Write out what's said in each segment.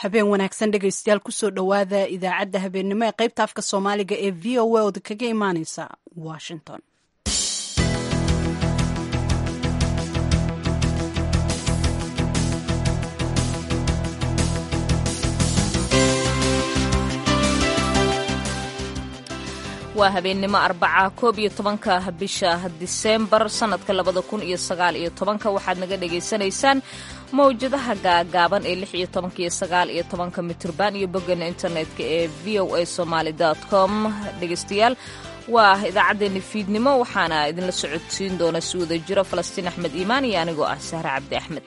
habeen wanaagsan dhegaystayaal kusoo dhowaada idaacadda habeennimo ee qaybta afka soomaaliga ee v o a oda kaga imaaneysa washington waa habeennimo arbaca koob iyo tobanka bisha diseembar sannadka labada kun iyo sagaal iyo tobanka waxaad naga dhagaysanaysaan mawjadaha gaagaaban ee lix iyo tobanka iyo sagaal iyo tobanka mitirban iyo boggana internetka ee v o a somaali com dhegaystayaal waa idaacaddeenna fiidnimo waxaana idinla socodsiin doona si wada jiro falastiin axmed iimaan iyo anigoo ah sahre cabdi axmed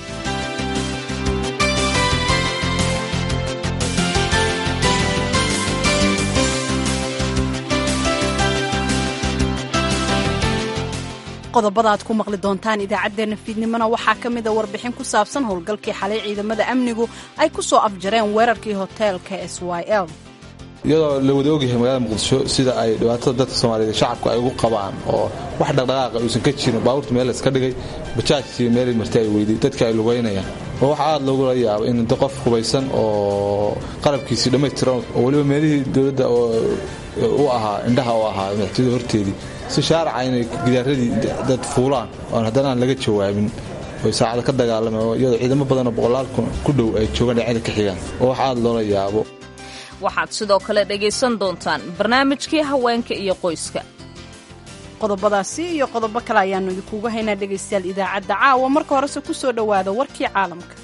qodobada aad ku maqli doontaan idaacaddeenna fiidnimona waxaa ka mida warbixin ku saabsan howlgalkii xalay ciidamada amnigu ay ku soo afjareen weerarkii hoteelka s y l iyadoo la wada ogyahay magaalada muqdisho sida ay dhibaatada dadka soomaaliyeed shacabka ay ugu qabaan oo wax dhaqdhaqaaqa uusan ka jirin baabuurta meel layska dhigay bajaajkii meelay marti ay weyday dadka ay lugaynayaan oo waxaa aad loogula yaaba in inta qof hubaysan oo qalabkiisii dhammaystiran oo weliba meelihii dowladda u ahaa indhaha u ahaa madaxtooyada horteedii si shaaraca inay gidaaradii dad fuulaan oon haddana aan laga jawaabin oy saacada ka dagaalameen iyadoo ciidamo badanoo boqolaal kun ku dhow ay joogaan dhinacyada ka xigaan oo wax aad loola yaabo waxaad sidoo kale dhegaysan doontaan barnaamijkii haweenka iyo qoyska qodobadaasi iyo qodobo kale ayaannu idinkugu haynaa dhegaystayaal idaacadda caawa marka horese ku soo dhowaada warkii caalamka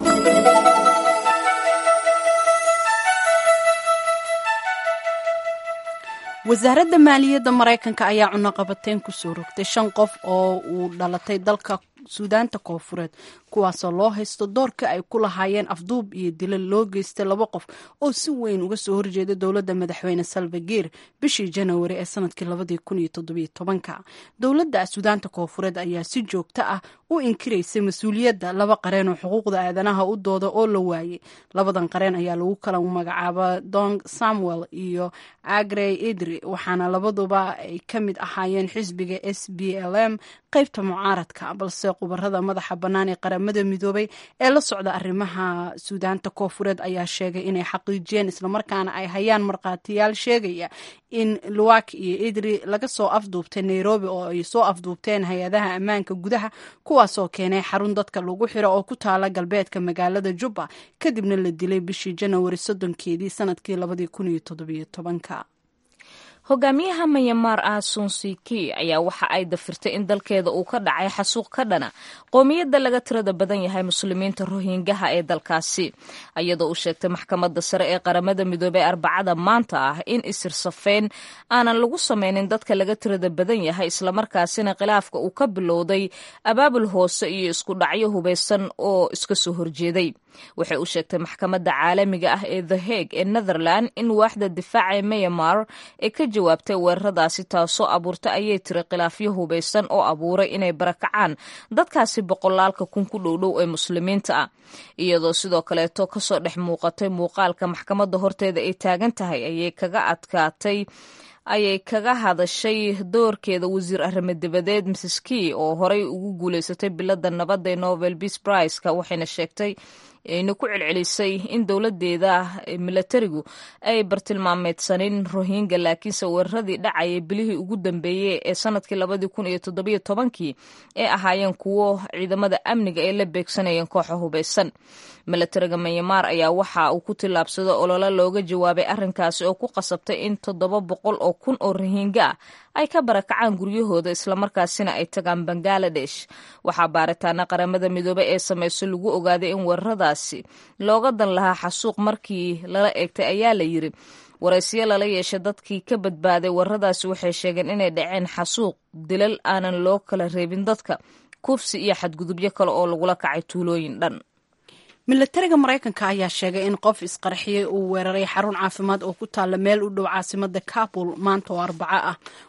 wasaaradda maaliyadda maraykanka ayaa cunaqabateyn kusoo rogtay shan qof oo uu dhalatay dalka suudaanta koofureed kuwaasoo loo haysto doorka ay ku lahaayeen afduub iyo dilal loo geystay laba qof oo si weyn uga soo horjeeda dowladda madaxweyne salvagiir bishii janawari ee sanadkii labadii kun iyo toddobiyo tobanka dowladda suudaanta koofureed ayaa si joogto ah u inkiraysay mas-uuliyadda laba qareen oo xuquuqda aadanaha u dooda oo la waayey labadan qareen ayaa lagu kala magacaaba dong samuel iyo agrey idri waxaana labaduba ay ka mid ahaayeen xisbiga s b l m qaybta mucaaradka balse khubarada madaxa bannaan ee qaramada midoobay ee la socda arrimaha suudaanta koofureed ayaa sheegay inay xaqiijiyeen islamarkaana ay hayaan markhaatiyaal sheegaya in luwak iyo idri laga soo afduubtay nairobi oo ay soo afduubteen hay-adaha ammaanka gudaha kuwaasoo keenay xarun dadka lagu xiro oo ku taala galbeedka magaalada jubba kadibna la dilay bishii janawari soddonkeedii sanadkii labadii kun iyo toddobiyo tobanka hogaamiyaha mayamaar ah sunsiki ayaa waxa ay dafirtay in dalkeeda uu ka dhacay xasuuq ka dhana qoomiyadda laga tirada badan yahay muslimiinta rohingaha ee dalkaasi iyadoo uu sheegtay maxkamadda sare ee qaramada midoobey arbacada maanta ah in isirsafayn aanan lagu sameynin dadka laga tirada badan yahay islamarkaasina khilaafka uu ka bilowday abaabul hoose iyo isku dhacyo hubaysan oo iska soo horjeeday waxay u sheegtay maxkamadda caalamiga ah ee the hague ee netherland in waaxda difaaca ee mayamar ee ka jawaabtay weeraradaasi taasoo abuurtay ayay tiri khilaafyo hubaysan oo abuuray inay barakacaan dadkaasi boqolaalka kun ku dhowdhow ee muslimiinta ah iyadoo sidoo kaleeto kasoo dhex muuqatay muuqaalka maxkamadda horteeda ay taagan tahay ayay kaga adkaatay ayay kaga hadashay doorkeeda wasiir arrimo dibadeed mrs key oo horey ugu guuleysatay bilada nabadda ee nobel peace priceka waxayna sheegtay ayna ku celcelisay in dowladeeda milatarigu ay bartilmaameedsanin rohingya laakiinse weeraradii dhacayay bilihii ugu dambeeyey ee sanadkii labadii kun iyo toddobiyo tobankii ee ahaayeen kuwo ciidamada amniga ay la beegsanayeen kooxa hubaysan milatariga manyamaar ayaa waxa uu ku tillaabsado olole looga jawaabay arrinkaasi oo ku qasabtay in toddoba boqol oo kun oo rohingya ah ay ka barakacaan guryahooda islamarkaasina ay tagaan bangaladesh waxaa baaritaana qaramada midoobey ee samayso lagu ogaaday in weeraradaasi looga dan lahaa xasuuq markii lala eegtay ayaa la yiri waraysiyo lala yeeshay dadkii ka badbaaday weeraradaasi waxay sheegeen inay dhaceen xasuuq dilal aanan loo kala reebin dadka kufsi iyo xadgudubyo kale oo lagula kacay tuulooyin dhan milatariga maraykanka ayaa sheegay in qof isqarxiyey uu weeraray xarun caafimaad oo ku taalla meel u dhow caasimada kabul maanta oo arbaco ah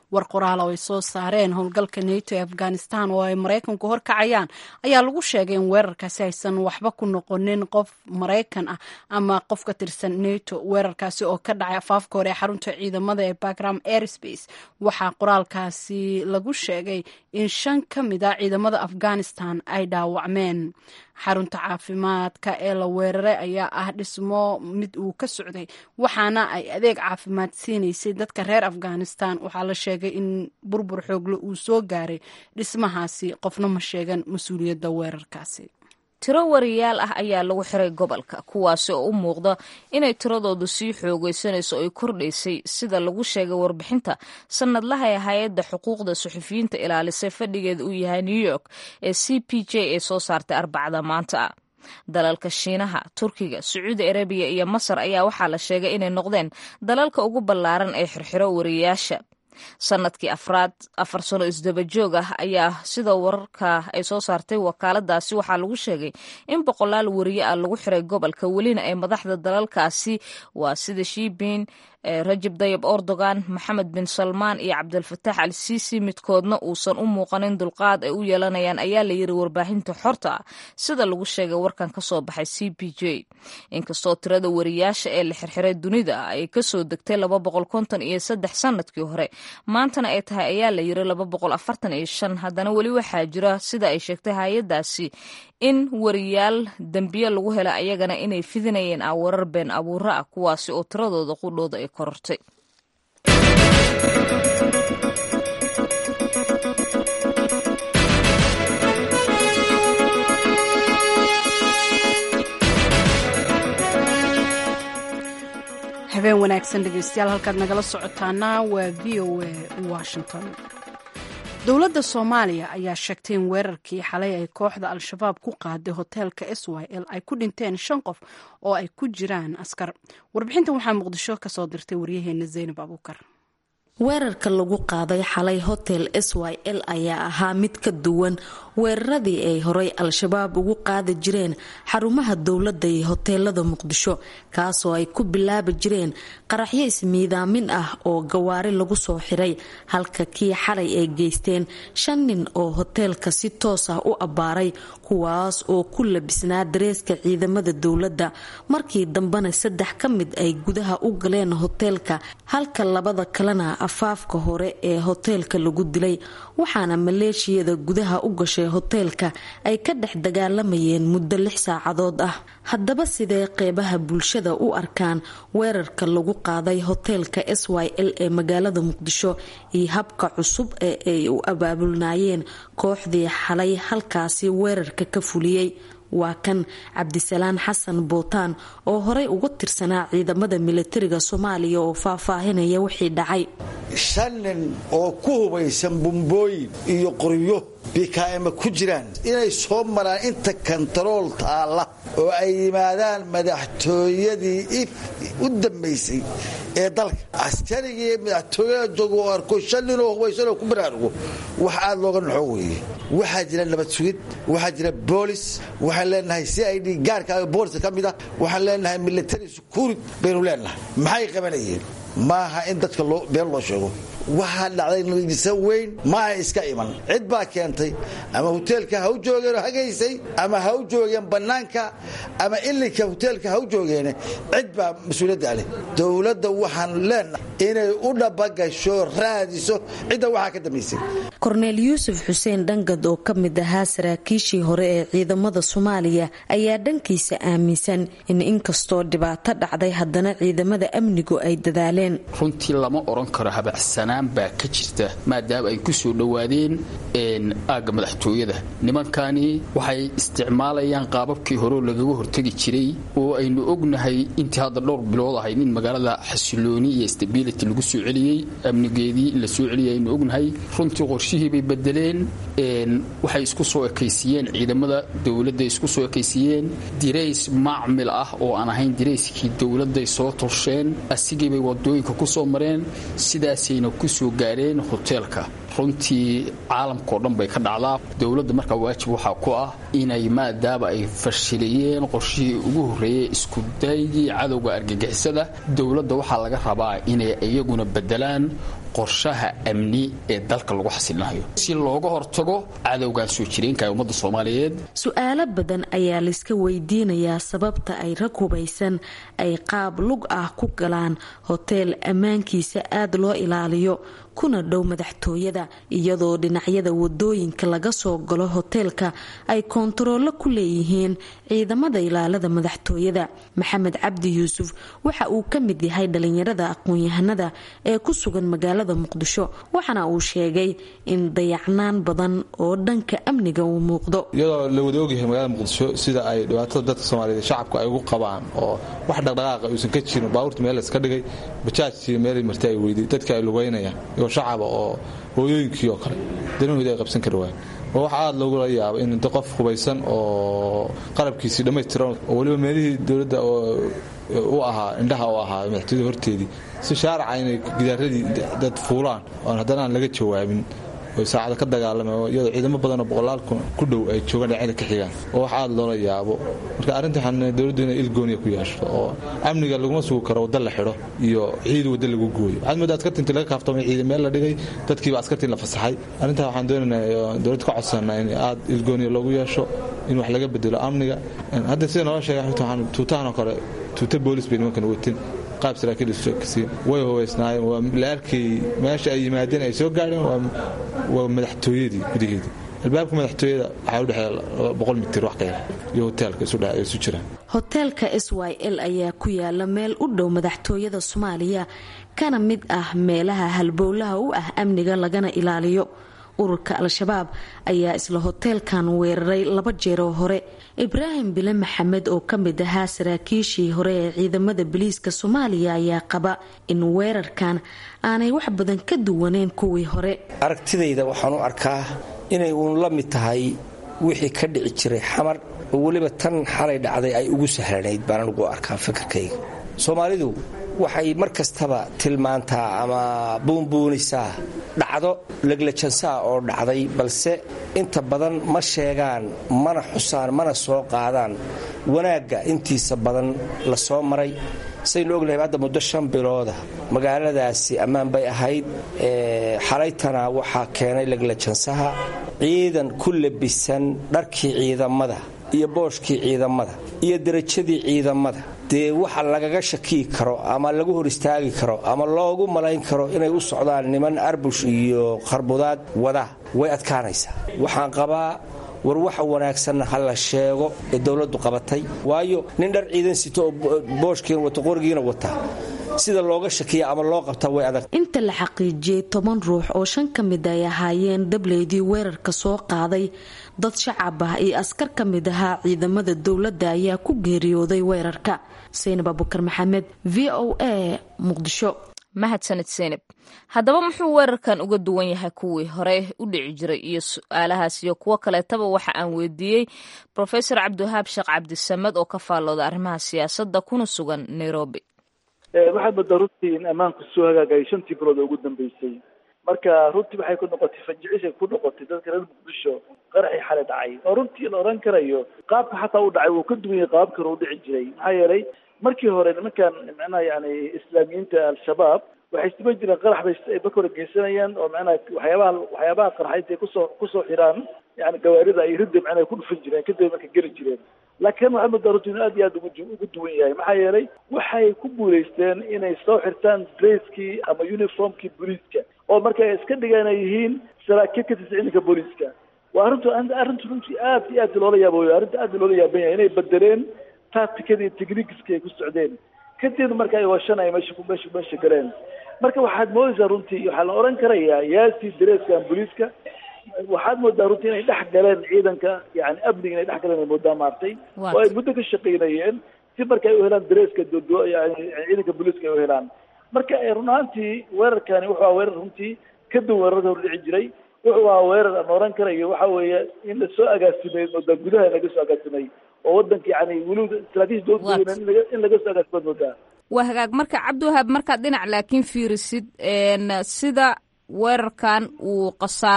war qoraal oo ay soo saareen howlgalka nato ee afghanistan oo ay maraykanku horkacayaan ayaa lagu sheegay in weerarkaasi aysan waxba ku noqonin qof maraykan ah ama qof ka tirsan nato weerarkaasi oo ka dhacay afaafka hore ee xarunta ciidamada ee bagram airspace waxaa qoraalkaasi lagu sheegay in shan ka mid a ciidamada afghanistan ay dhaawacmeen xarunta caafimaadka ee la weeraray ayaa ah dhismo mid uu ka socday waxaana ay adeeg caafimaad siinaysay dadka reer afghanistan waxaa la sheegay in burbur xoogle uu soo gaaray dhismahaasi qofna ma sheegan mas-uuliyadda weerarkaasi tiro wariyaal ah ayaa lagu xiray gobolka kuwaasi oo u muuqda inay tiradoodu sii xoogaysanayso ay kordhaysay sida lagu sheegay warbixinta sanadlaha ee hay-adda xuquuqda suxufiyiinta ilaalisay fadhigeeda uu yahay new york ee c p j ee soo saartay arbacada maanta dalalka shiinaha turkiga sacuudi arabiya iyo masar ayaa waxaa la sheegay inay noqdeen dalalka ugu ballaaran ee xirxiro wariyaasha sanadkii afraad afar sano isdaba joog ah ayaa sida wararka ay soo saartay wakaaladaasi waxaa lagu sheegay in boqolaal wariye ah lagu xiray gobolka welina ay madaxda dalalkaasi waa sida shiibin rajab dayib erdogan maxamed bin salmaan iyo cabdilfataax al siisi midkoodna uusan u muuqanin dulqaad ay u yeelanayaan ayaa la yiri warbaahinta xorta ah sida lagu sheegay warkan ka soo baxay c p j inkastoo tirada wariyaasha ee la xirxiray dunida ay kasoo degtay laba boqol konton iyo saddex sanadkii hore maantana ay tahay ayaa la yiri laba boqol afartan iyo shan haddana weli waxaa jira sida ay sheegtay hay-adaasi in wariyaal dembiye lagu hela ayagana inay fidinayeen ah warar been abuuro ah kuwaasi oo tiradooda qudhooda ay korortay habeen wanaagsan dhegeystayaal halkaad nagala socotaana waa v o a washington dowladda soomaaliya ayaa sheegtay in weerarkii xalay ay kooxda al-shabaab ku qaaday hoteelka s y l ay ku dhinteen shan qof oo ay ku jiraan askar warbixintan waxaa muqdisho kasoo dirtay waryaheena zaynab abuukar weerarka lagu qaaday xalay hotel s y l ayaa ahaa mid ka duwan weeraradii ay horay al-shabaab ugu qaadi jireen xarumaha dowladda iyo hoteelada muqdisho kaasoo ay ku bilaabi jireen qaraxyo ismiidaamin ah oo gawaari lagu soo xiray halka kii xalay ay geysteen shan nin oo hoteelka si toos ah u abbaaray kuwaas oo ku labisnaa dareeska ciidamada dowladda markii dambena saddex ka mid ay gudaha u galeen hoteelka halka labada kalena afaafka hore ee hoteelka lagu dilay waxaana maleeshiyada gudaha u gashay hoteelka ay ka dhex dagaalamayeen muddo lix saacadood ah haddaba sidee qeybaha bulshada u arkaan weerarka lagu qaaday hoteelka s y l ee magaalada muqdisho iyo habka cusub ee ay u abaabulnaayeen kooxdii xalay halkaasi weerarka ka fuliyey waa kan cabdisalaan xasan bootaan oo horey uga tirsanaa ciidamada milatariga soomaaliya oo faahfaahinaya wixii dhacay shan nin oo ku hubaysan bumbooyin iyo qoryo bikaa'ima ku jiraan inay soo maraan inta kantarool taalla oo ay yimaadaan madaxtooyadii u dambaysay ee dalka askarigii madaxtooyada jooga oo arko shan ninoo hubaysanoo ku baraarugo wax aad looga naxo weeye waxaa jira nabad sugid waxaa jira boolis waxaan leenahay c i d gaarka booliska ka mid ah waxaan leenahay military securit baynu leenahay maxay qabanayeen maaha in dadka been loo sheego waxaa dhacday nadiisa weyn ma ay iska iman cid baa keentay ama hoteelka ha u joogeenoo hagaysay ama ha u joogeen bannaanka ama ilinka hoteelka ha u joogeene cid baa mas-uuliyadda leh dowladda waxaan leenahay inay u dhabagasho raadiso cidda waxaa ka dambaysay korneel yuusuf xuseen dhangad oo ka mid ahaa saraakiishii hore ee ciidamada soomaaliya ayaa dhankiisa aaminsan in inkastoo dhibaato dhacday haddana ciidamada amnigu ay dadaaleen runtii lama oran karo habacsanaan baa ka jirta maadaama ay ku soo dhowaadeen aagga madaxtooyada nimankani waxay isticmaalayaan qaababkii horeo lagaga hortegi jiray oo aynu ognahay intii hadda dhowr bilood ahayd in magaalada xasilooni iyo stability lagu soo celiyey amnigeedii la soo celiyay aynu ognahay runtii qorshihii bay bedeleen waxay isku soo ekaysiiyeen ciidamada dowladda isku soo ekaysiiyeen dirays macmil ah oo aan ahayn dirayskii dowladday soo torsheen asigiibay wadooyinka ku soo mareen sidaasayna ku soo gaareen hoteelka runtii caalamkao dhan bay ka dhacdaa dowladda markaa waajib waxaa ku ah inay maadaama ay fashilayeen qorshihii ugu horreeyey iskudaygii cadowga argagixisada dowladda waxaa laga rabaa inay iyaguna bedelaan qorshaha amni ee dalka lagu xasilinayo si looga hortago cadowgan soo jireenka ee ummadda soomaaliyeed su-aalo badan ayaa layska weydiinayaa sababta ay rag hubaysan ay qaab lug ah ku galaan hoteel ammaankiisa aada loo ilaaliyo kuna dhow madaxtooyada iyadoo dhinacyada wadooyinka laga soo galo hoteelka ay koontaroolo ku leeyihiin ciidamada ilaalada madaxtooyada maxamed cabdi yuusuf waxa uu ka mid yahay dhalinyarada aqoon-yahanada ee ku sugan magaalada muqdisho waxaana uu sheegay in dayacnaan badan oo dhanka amniga uu muuqdo iyadoo la wada ogyahay magaalada muqdisho sida ay dhibaatada dadka soomaaliyeed shacabku ay ugu qabaan oo wax dhaqdhaqaaqa uusan ka jirin baabuurta meel layska dhigay bajaajkii meelay marti ay weyday dadka ay lugaynayaan shacaba oo hooyooyinkii oo kale danahooda ay qabsan kari waayeen oo waxa aada loogula yaabo in inta qof hubaysan oo qalabkiisii dhammaystiran oo weliba meelihii dowladda u ahaa indhaha u ahaa madaxtooyada horteedii si shaaraca inay gidaaradii dad fuulaan oon haddana aan laga jawaabin oy saacada ka dagaalameen iyadoo ciidamo badanoo boqolaal ku dhow ay joogaan dhinacyada ka xigaan oo wax aada loola yaabo marka arrinta waxaan dowladdu inay ilgooniya ku yeesho oo amniga laguma sugi karo wadda la xidho iyo ciid wadda lagu gooyo waxaad moodaa askarta intii laga kaaftamay ciidan meel la dhigay dadkiiba askartii la fasaxay arrintaa waxaan doonaynaa dowladda ka codsanaa in aada ilgooniya loogu yeesho in wax laga bedelo amniga hadda sida noola sheegay waxaan tuutahanoo kale tuuta boolis bay nimankan watin qaab saraakiil isokasiin way hubaysnaayeen waa la arkay meesha ay yimaadeen ay soo gaadheen waa madaxtooyadii gudaheedii albaabka madaxtooyada waxaa udhexeeya boqol mitir wax ka yar iyo hoteelka isu jiraan hoteelka s y l ayaa ku yaala meel u dhow madaxtooyada soomaaliya kana mid ah meelaha halbowlaha u ah amniga lagana ilaaliyo ururka al-shabaab ayaa isla hoteelkan weeraray laba jeeroo hore ibraahim bile maxamed oo ka mid ahaa saraakiishii hore ee ciidamada biliiska soomaaliya ayaa qaba in weerarkan aanay wax badan ka duwaneyn kuwii hore aragtidayda waxaan u arkaa inay uun la mid tahay wixii ka dhici jiray xamar oo weliba tan xalay dhacday ay ugu sahlanayd baan ugu arkaa fikirkayga soomaalidu waxay mar kastaba tilmaantaa ama buunbuunisaa dhacdo leglajansaa oo dhacday balse inta badan ma sheegaan mana xusaan mana soo qaadaan wanaagga intiisa badan la soo maray saynu ognahay hadda muddo shan bilooda magaaladaasi ammaan bay ahayd xalaytana waxaa keenay leglajansaha ciidan ku labisan dharkii ciidamada iyo booshkii ciidamada iyo derajadii ciidamada dee waxa lagaga shakiyi karo ama lagu hor istaagi karo ama loogu malayn karo inay u socdaan niman arbush iyo qarbudaad wada way adkaanaysaa waxaan qabaa war waxa wanaagsanna ha la sheego ee dowladdu qabatay waayo nin dhar ciidan sito oo booshkiina wato qorigiina wata sida looga shakiya ama loo qabtaa way adag inta la xaqiijiyey toban ruux oo shan ka mid ay ahaayeen dableydii weerarka soo qaaday dad shacab ah iyo askar ka mid ahaa ciidamada dowladda ayaa ku geeriyooday weerarka saynab abukar maxamed v o a muqdisho mahadsanid seynab haddaba muxuu weerarkan uga duwan yahay kuwii hore u dhici jiray iyo su-aalahaas iyo kuwo kaleetaba waxa aan weydiiyey rofesor cabdiwahaab sheekh cabdisamed oo ka faallooda arrimaha siyaasadda kuna sugan nairobi waxaad moodaa runtii in ammaanku soo hagaagayay shantii bilood oo ugu dambeysay marka runtii waxay ku noqotay fanjicisay ku noqotay dadka reer muqdisho qaraxii xale dhacay oo runtii la odhan karayo qaabka xataa u dhacay wuu ka duwan yahay qaababkii hore u dhici jiray maxaa yeelay markii hore nimankan macnaha yani islaamiyiinta al-shabaab waxay siban jireen qarax bay ay baka hore geysanayaan oo macnaha waxyaabaha waxyaabaha qarxa intay kusoo kusoo xiraan yani gawaarida ay ridda macnaha ku dhufan jireen kadib marka geli jireen laakiin waxaa moodaa runtii inuu aad iyo aad ugu ugu duwan yahay maxaa yeelay waxay ku guulaysteen inay soo xirtaan dresskii ama uniformkii booliiska oo marka ay iska dhigaan ay yihiin saraakiil ka tirsan ciidanka booliiska waa arrintu arrintu runtii aad iyo aad loola yaabo arrinta aad loola yaaban yahay inay bedeleen tacticadii techniqueska ay ku socdeen kadib marka ay washan ay meesha meesha meesha galeen marka waxaad moodaysaa runtii waxaa la odhan karayaa yaasi dareeskan booliiska waxaad moodaa runtii inay dhex galeen ciidanka yani amniga inay dhex galeen ay moodaa maartay oo ay muddo ka shaqaynayeen si marka ay u helaan dareeska dodo yani ciidanka booliiska ay u helaan marka run ahaantii weerarkani wuxuu ahaa weerar runtii ka duwan weerarka hor dhici jiray wuxuu ahaa weerar aan oran karayo waxa weeye in lasoo agaasimay moodaa gudaha laga soo agaasimay oo wadanka yani weliba istraatiiji dowladda in laga soo agaasimaad moodaa waa hagaag marka cabdiwahaab markaad dhinac laakiin fiirisid sida weerarkan uu khasaaro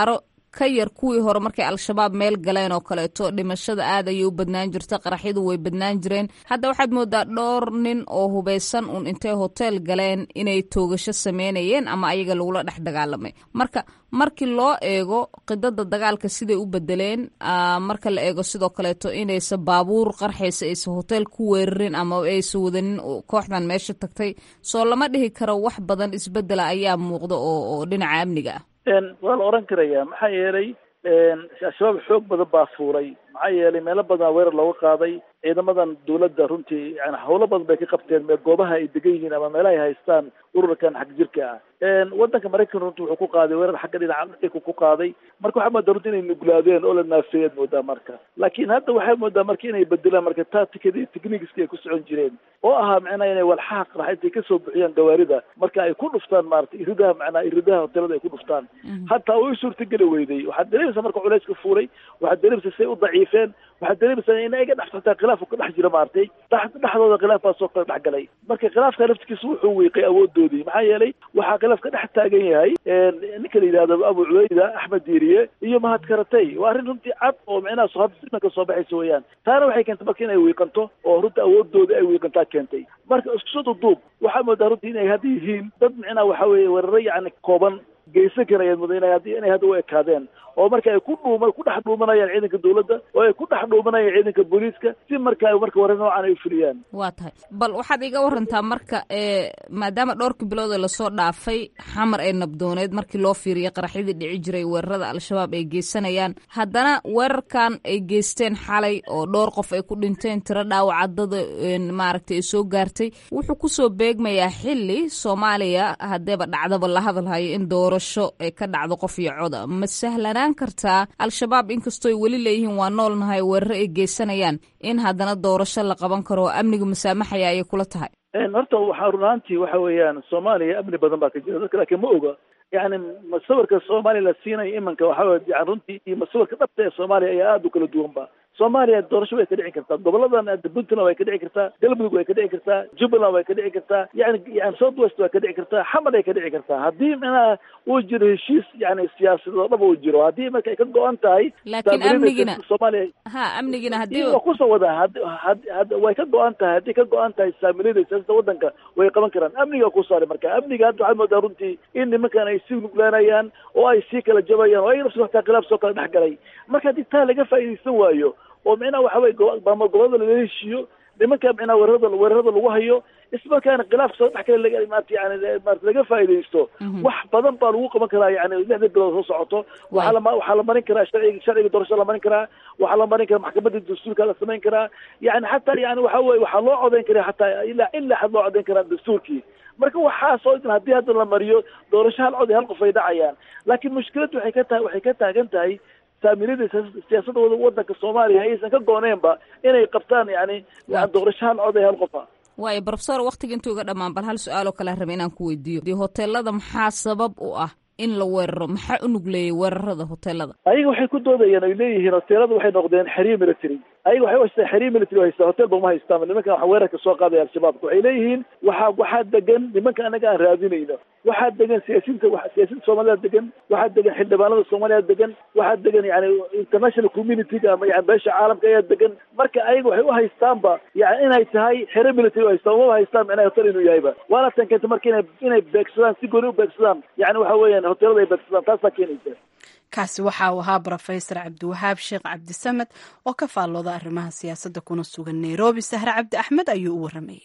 ka yar kuwii hore markay al-shabaab meel galeen oo kaleeto dhimashada aad ayay u badnaan jirta qaraxyadu way badnaan jireen hadda waxaad moodaa dhowr nin oo hubaysan un intay hoteel galeen inay toogasho sameynayeen ama ayaga lagula dhex dagaalamay marka markii loo eego qidada dagaalka siday u bedeleen marka la eego sidoo kaleeto inaysa baabuur qarxaysa aysa hotel ku weerarin ama aysa wadanin kooxdan meesha tagtay soo lama dhihi karo wax badan isbedela ayaa muuqda oo dhinaca amniga ah waa la oran karaya maxaa yeelay al-shabaab xoog badan baa fuulay maxaa yeelay meelo badan weerar looga qaaday ciidamadan dawladda runtii yani howlo badan bay ka qabteen me goobaha ay degan yihiin ama meelaha ay haystaan ururkan xag jirka ah wadanka maraykan runti wuxuu ku qaaday weerar xagga dhinaca dhulka ku qaaday marka waxaa moodaa runti inay nuglaadeen oo la naafeeyaad moodaa marka laakiin hadda waxay moodaa marka inay bedelaan marka tacticada iyo techniqueska ay ku socon jireen oo ahaa macnaha inay walxaha qarax intay kasoo bixiyaan gawaarida marka ay ku dhuftaan maarata iridaha macnaha iridaha hotelada ay ku dhuftaan hataa way suurtageli weyday waxaad dareemaysaa marka culayska fuulay waxaad dareemaysaa say u daciifeen waxaad dareemaysaa in ayaga dhex xataa khilaaf ka dhex jira maaragtay dhexdooda khilaaf baa soo kala dhex galay marka khilaafka laftigiisa wuxuu wiiqay awoodoodii maxaa yeelay waxaa khilaaf ka dhex taagan yahay ninka la yidhahdo abu cubayda axmed diiriye iyo mahad karatay waa arrin runtii cad oo micnaha hadda simanka soo baxaysa weeyaan taana waxay keentay marka inay wiiqanto oo runta awoodooda ay wiiqantaa keentay marka isku soo duduub waxaa moodaa runtii inay hadda yihiin dad micnaha waxa weeye weeraro yacni kooban geysan karayaan muda ina inay hadda u ekaadeen oo marka ay ku dhuuma ku dhex dhuumanayaan ciidanka dawladda oo ay ku dhex dhuumanayaan ciidanka booliiska si marka marka warar noocan ay u fuliyaan waa tahay bal waxaad iga warantaa marka maadaama dhowrkii bilood ee lasoo dhaafay xamar ee nabdooneed markii loo fiiriyay qaraxyadii dhici jiray weerarada al-shabaab ay geysanayaan haddana weerarkan ay geysteen xalay oo dhowr qof ay ku dhinteen tiro dhaawacadada maaragtay ay soo gaartay wuxuu kusoo beegmayaa xili soomaaliya haddeeba dhacdaba la hadalhayo in doorasho ay ka dhacdo qof iyo coda ma sahlanaan kartaa al-shabaab inkastooy weli leeyihiin waa noolnahay weeraro ay geysanayaan in haddana doorasho la qaban karo oo amniga musaamaxaya ayay kula tahay horta waxaa run ahaantii waxa weeyaan soomaaliya amni badan baa ka jira dadka laakiin ma oga yani masawirka soomaaliya la siinayo imanka waxa wey yani runtii iyo masawirka dhabta ee soomaaliya ayaa aada u kala duwan ba soomaaliya doorasho way ka dhici kartaa goboladan puntland way ka dhici kartaa galmudug way ka dhici kartaa jubbaland way ka dhici kartaa yani yani south west way ka dhici kartaa xamar ay ka dhici kartaa haddii micnaha uu jiro heshiis yani siyaasadeed oo dhaba uu jiro haddii marka ay ka go-an tahay laakiin amnigina soomaaliya ha amnigina haddii waa kusoo wadaa had had had way ka go-an tahay haddii ka go-an tahay saamilada siyaasada wadanka way qaban karaan amniga ku saaray marka amniga hadda waxaad moodaa runtii in nimankan ay sii nuglaanayaan oo ay sii kala jabayaan oo ay nafsi hataa khilaaf soo kala dhex galay marka haddii taa laga faa'iidaysan waayo oo micnaha waxa weye maamul gobolada lala heshiiyo nimanka micnaha weerarada weerarada lagu hayo ismarkaana khilaafka soo dhex kale laga maarata yani maarata laga faa'iidaysto wax badan baa lagu qaban karaa yani lixda bilood soo socoto waxaa lama waxaa la marin karaa sharciga sharciga doorashada la marin karaa waxaa la marin karaa maxkamadda dastuurka la samayn karaa yani xataa yani waxa weye waxaa loo codeyn karaa xataa ilaa ilaa xad loo codeyn karaa dastuurkii marka waxaasoo dhan haddii hadda la mariyo doorasho hal cod iyo hal qof ay dhacayaan laakiin mushkiladdu waxay ka tahay waxay ka taagan tahay saamilada siyaasadda wadanka soomaaliya aysan ka gooneenba inay qabtaan yani doorasho hal cod ee hal qofa waayo brofesor waktiga intuu iga dhammaan bal hal su-aaloo kale raba inaan ku weydiiyo hoteelada maxaa sabab u ah in la weeraro maxaa u nugleeyay weerarada hoteelada ayaga waxay ku doodayaan ay leeyihiin hoteelada waxay noqdeen xiriir military ayaga waxay haystaan xiriir military haystaa hotel ba uma haystaan nimankan waxa weerarka soo qaadaya al-shabaabka waxay leeyihiin waxaa waxaa degan nimanka anaga aan raadinayno waxaa degan siyaasiinta siyaasiinta soomaalida degan waxaa degan xildhibaanada soomaaliya degan waxaa degan yani international communityga ama yani beesha caalamka ayaa degan marka ayaga waxay u haystaanba yani inay tahay xiriir military u haystaan umaba haystaan micnaha hotel inuu yahayba waana tan keenta marka inay inay beegsadaan si gooni u beegsadaan yani waxa weeyaan hoteelada ay beegsadaan taasaa keenaysa kaasi waxa uu ahaa brofesor cabdiwahaab sheekh cabdisamed oo ka faallooda arrimaha siyaasadda kuna sugan nairobi sahre cabdi axmed ayuu u waramayay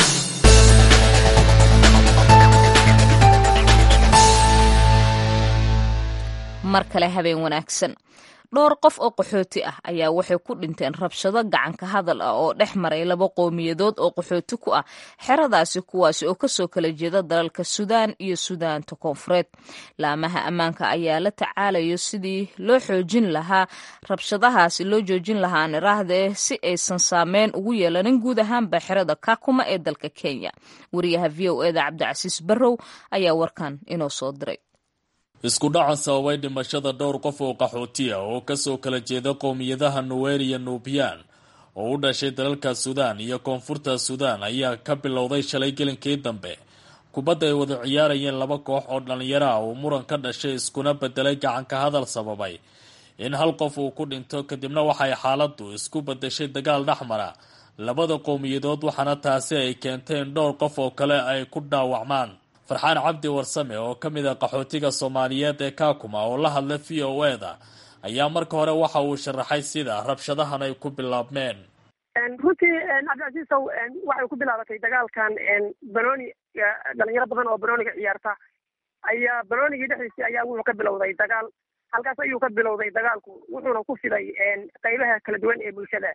mar kale habeen wanaagsan dhowr qof oo qaxooti ah ayaa waxay ku dhinteen rabshado gacanka hadal ah oo dhex maray laba qowmiyadood oo qaxooti ku ah xeradaasi kuwaasi oo kasoo kala jeeda dalalka suudaan iyo suudaanta koonfureed laamaha ammaanka ayaa la tacaalayo sidii loo xoojin lahaa rabshadahaasi loo joojin lahaa niraahde si aysan saameyn ugu yeelanin guud ahaanba xerada kakuma ee dalka kenya wariyaha v o eda cabdicasiis barrow ayaa warkan inoo soo diray isku dhaca sababay dhimashada dhowr qof oo qaxooti ah oo kasoo kala jeeda qowmiyadaha nuweer iyo nuubiyaan oo u dhashay dalalka suudaan iyo koonfurta suudaan ayaa ka bilowday shalay gelinkii dambe kubadda ay wada ciyaarayeen laba koox oo dhallinyaro ah uu muran ka dhashay iskuna bedelay gacanka hadal sababay in hal qof uu ku dhinto kadibna waxay xaaladdu isku bedeshay dagaal dhexmara labada qowmiyadood waxaana taasi ay keentay in dhowr qof oo kale ay ku dhaawacmaan farxaan cabdi warsame oo ka mid a qaxootiga soomaaliyeed ee kaakuma oo la hadla v o e da ayaa marka hore waxa uu sharaxay sida rabshadahan ay ku bilaabmeen runtii cabdicasiisow waxay ku bilaabatay dagaalkan banooni dhalinyaro badan oo banooniga ciyaarta ayaa banoonigii dhexdiisii ayaa wuxuu ka bilowday dagaal halkaas ayuu ka bilowday dagaalku wuxuuna ku fiday qaybaha kala duwan ee bulshada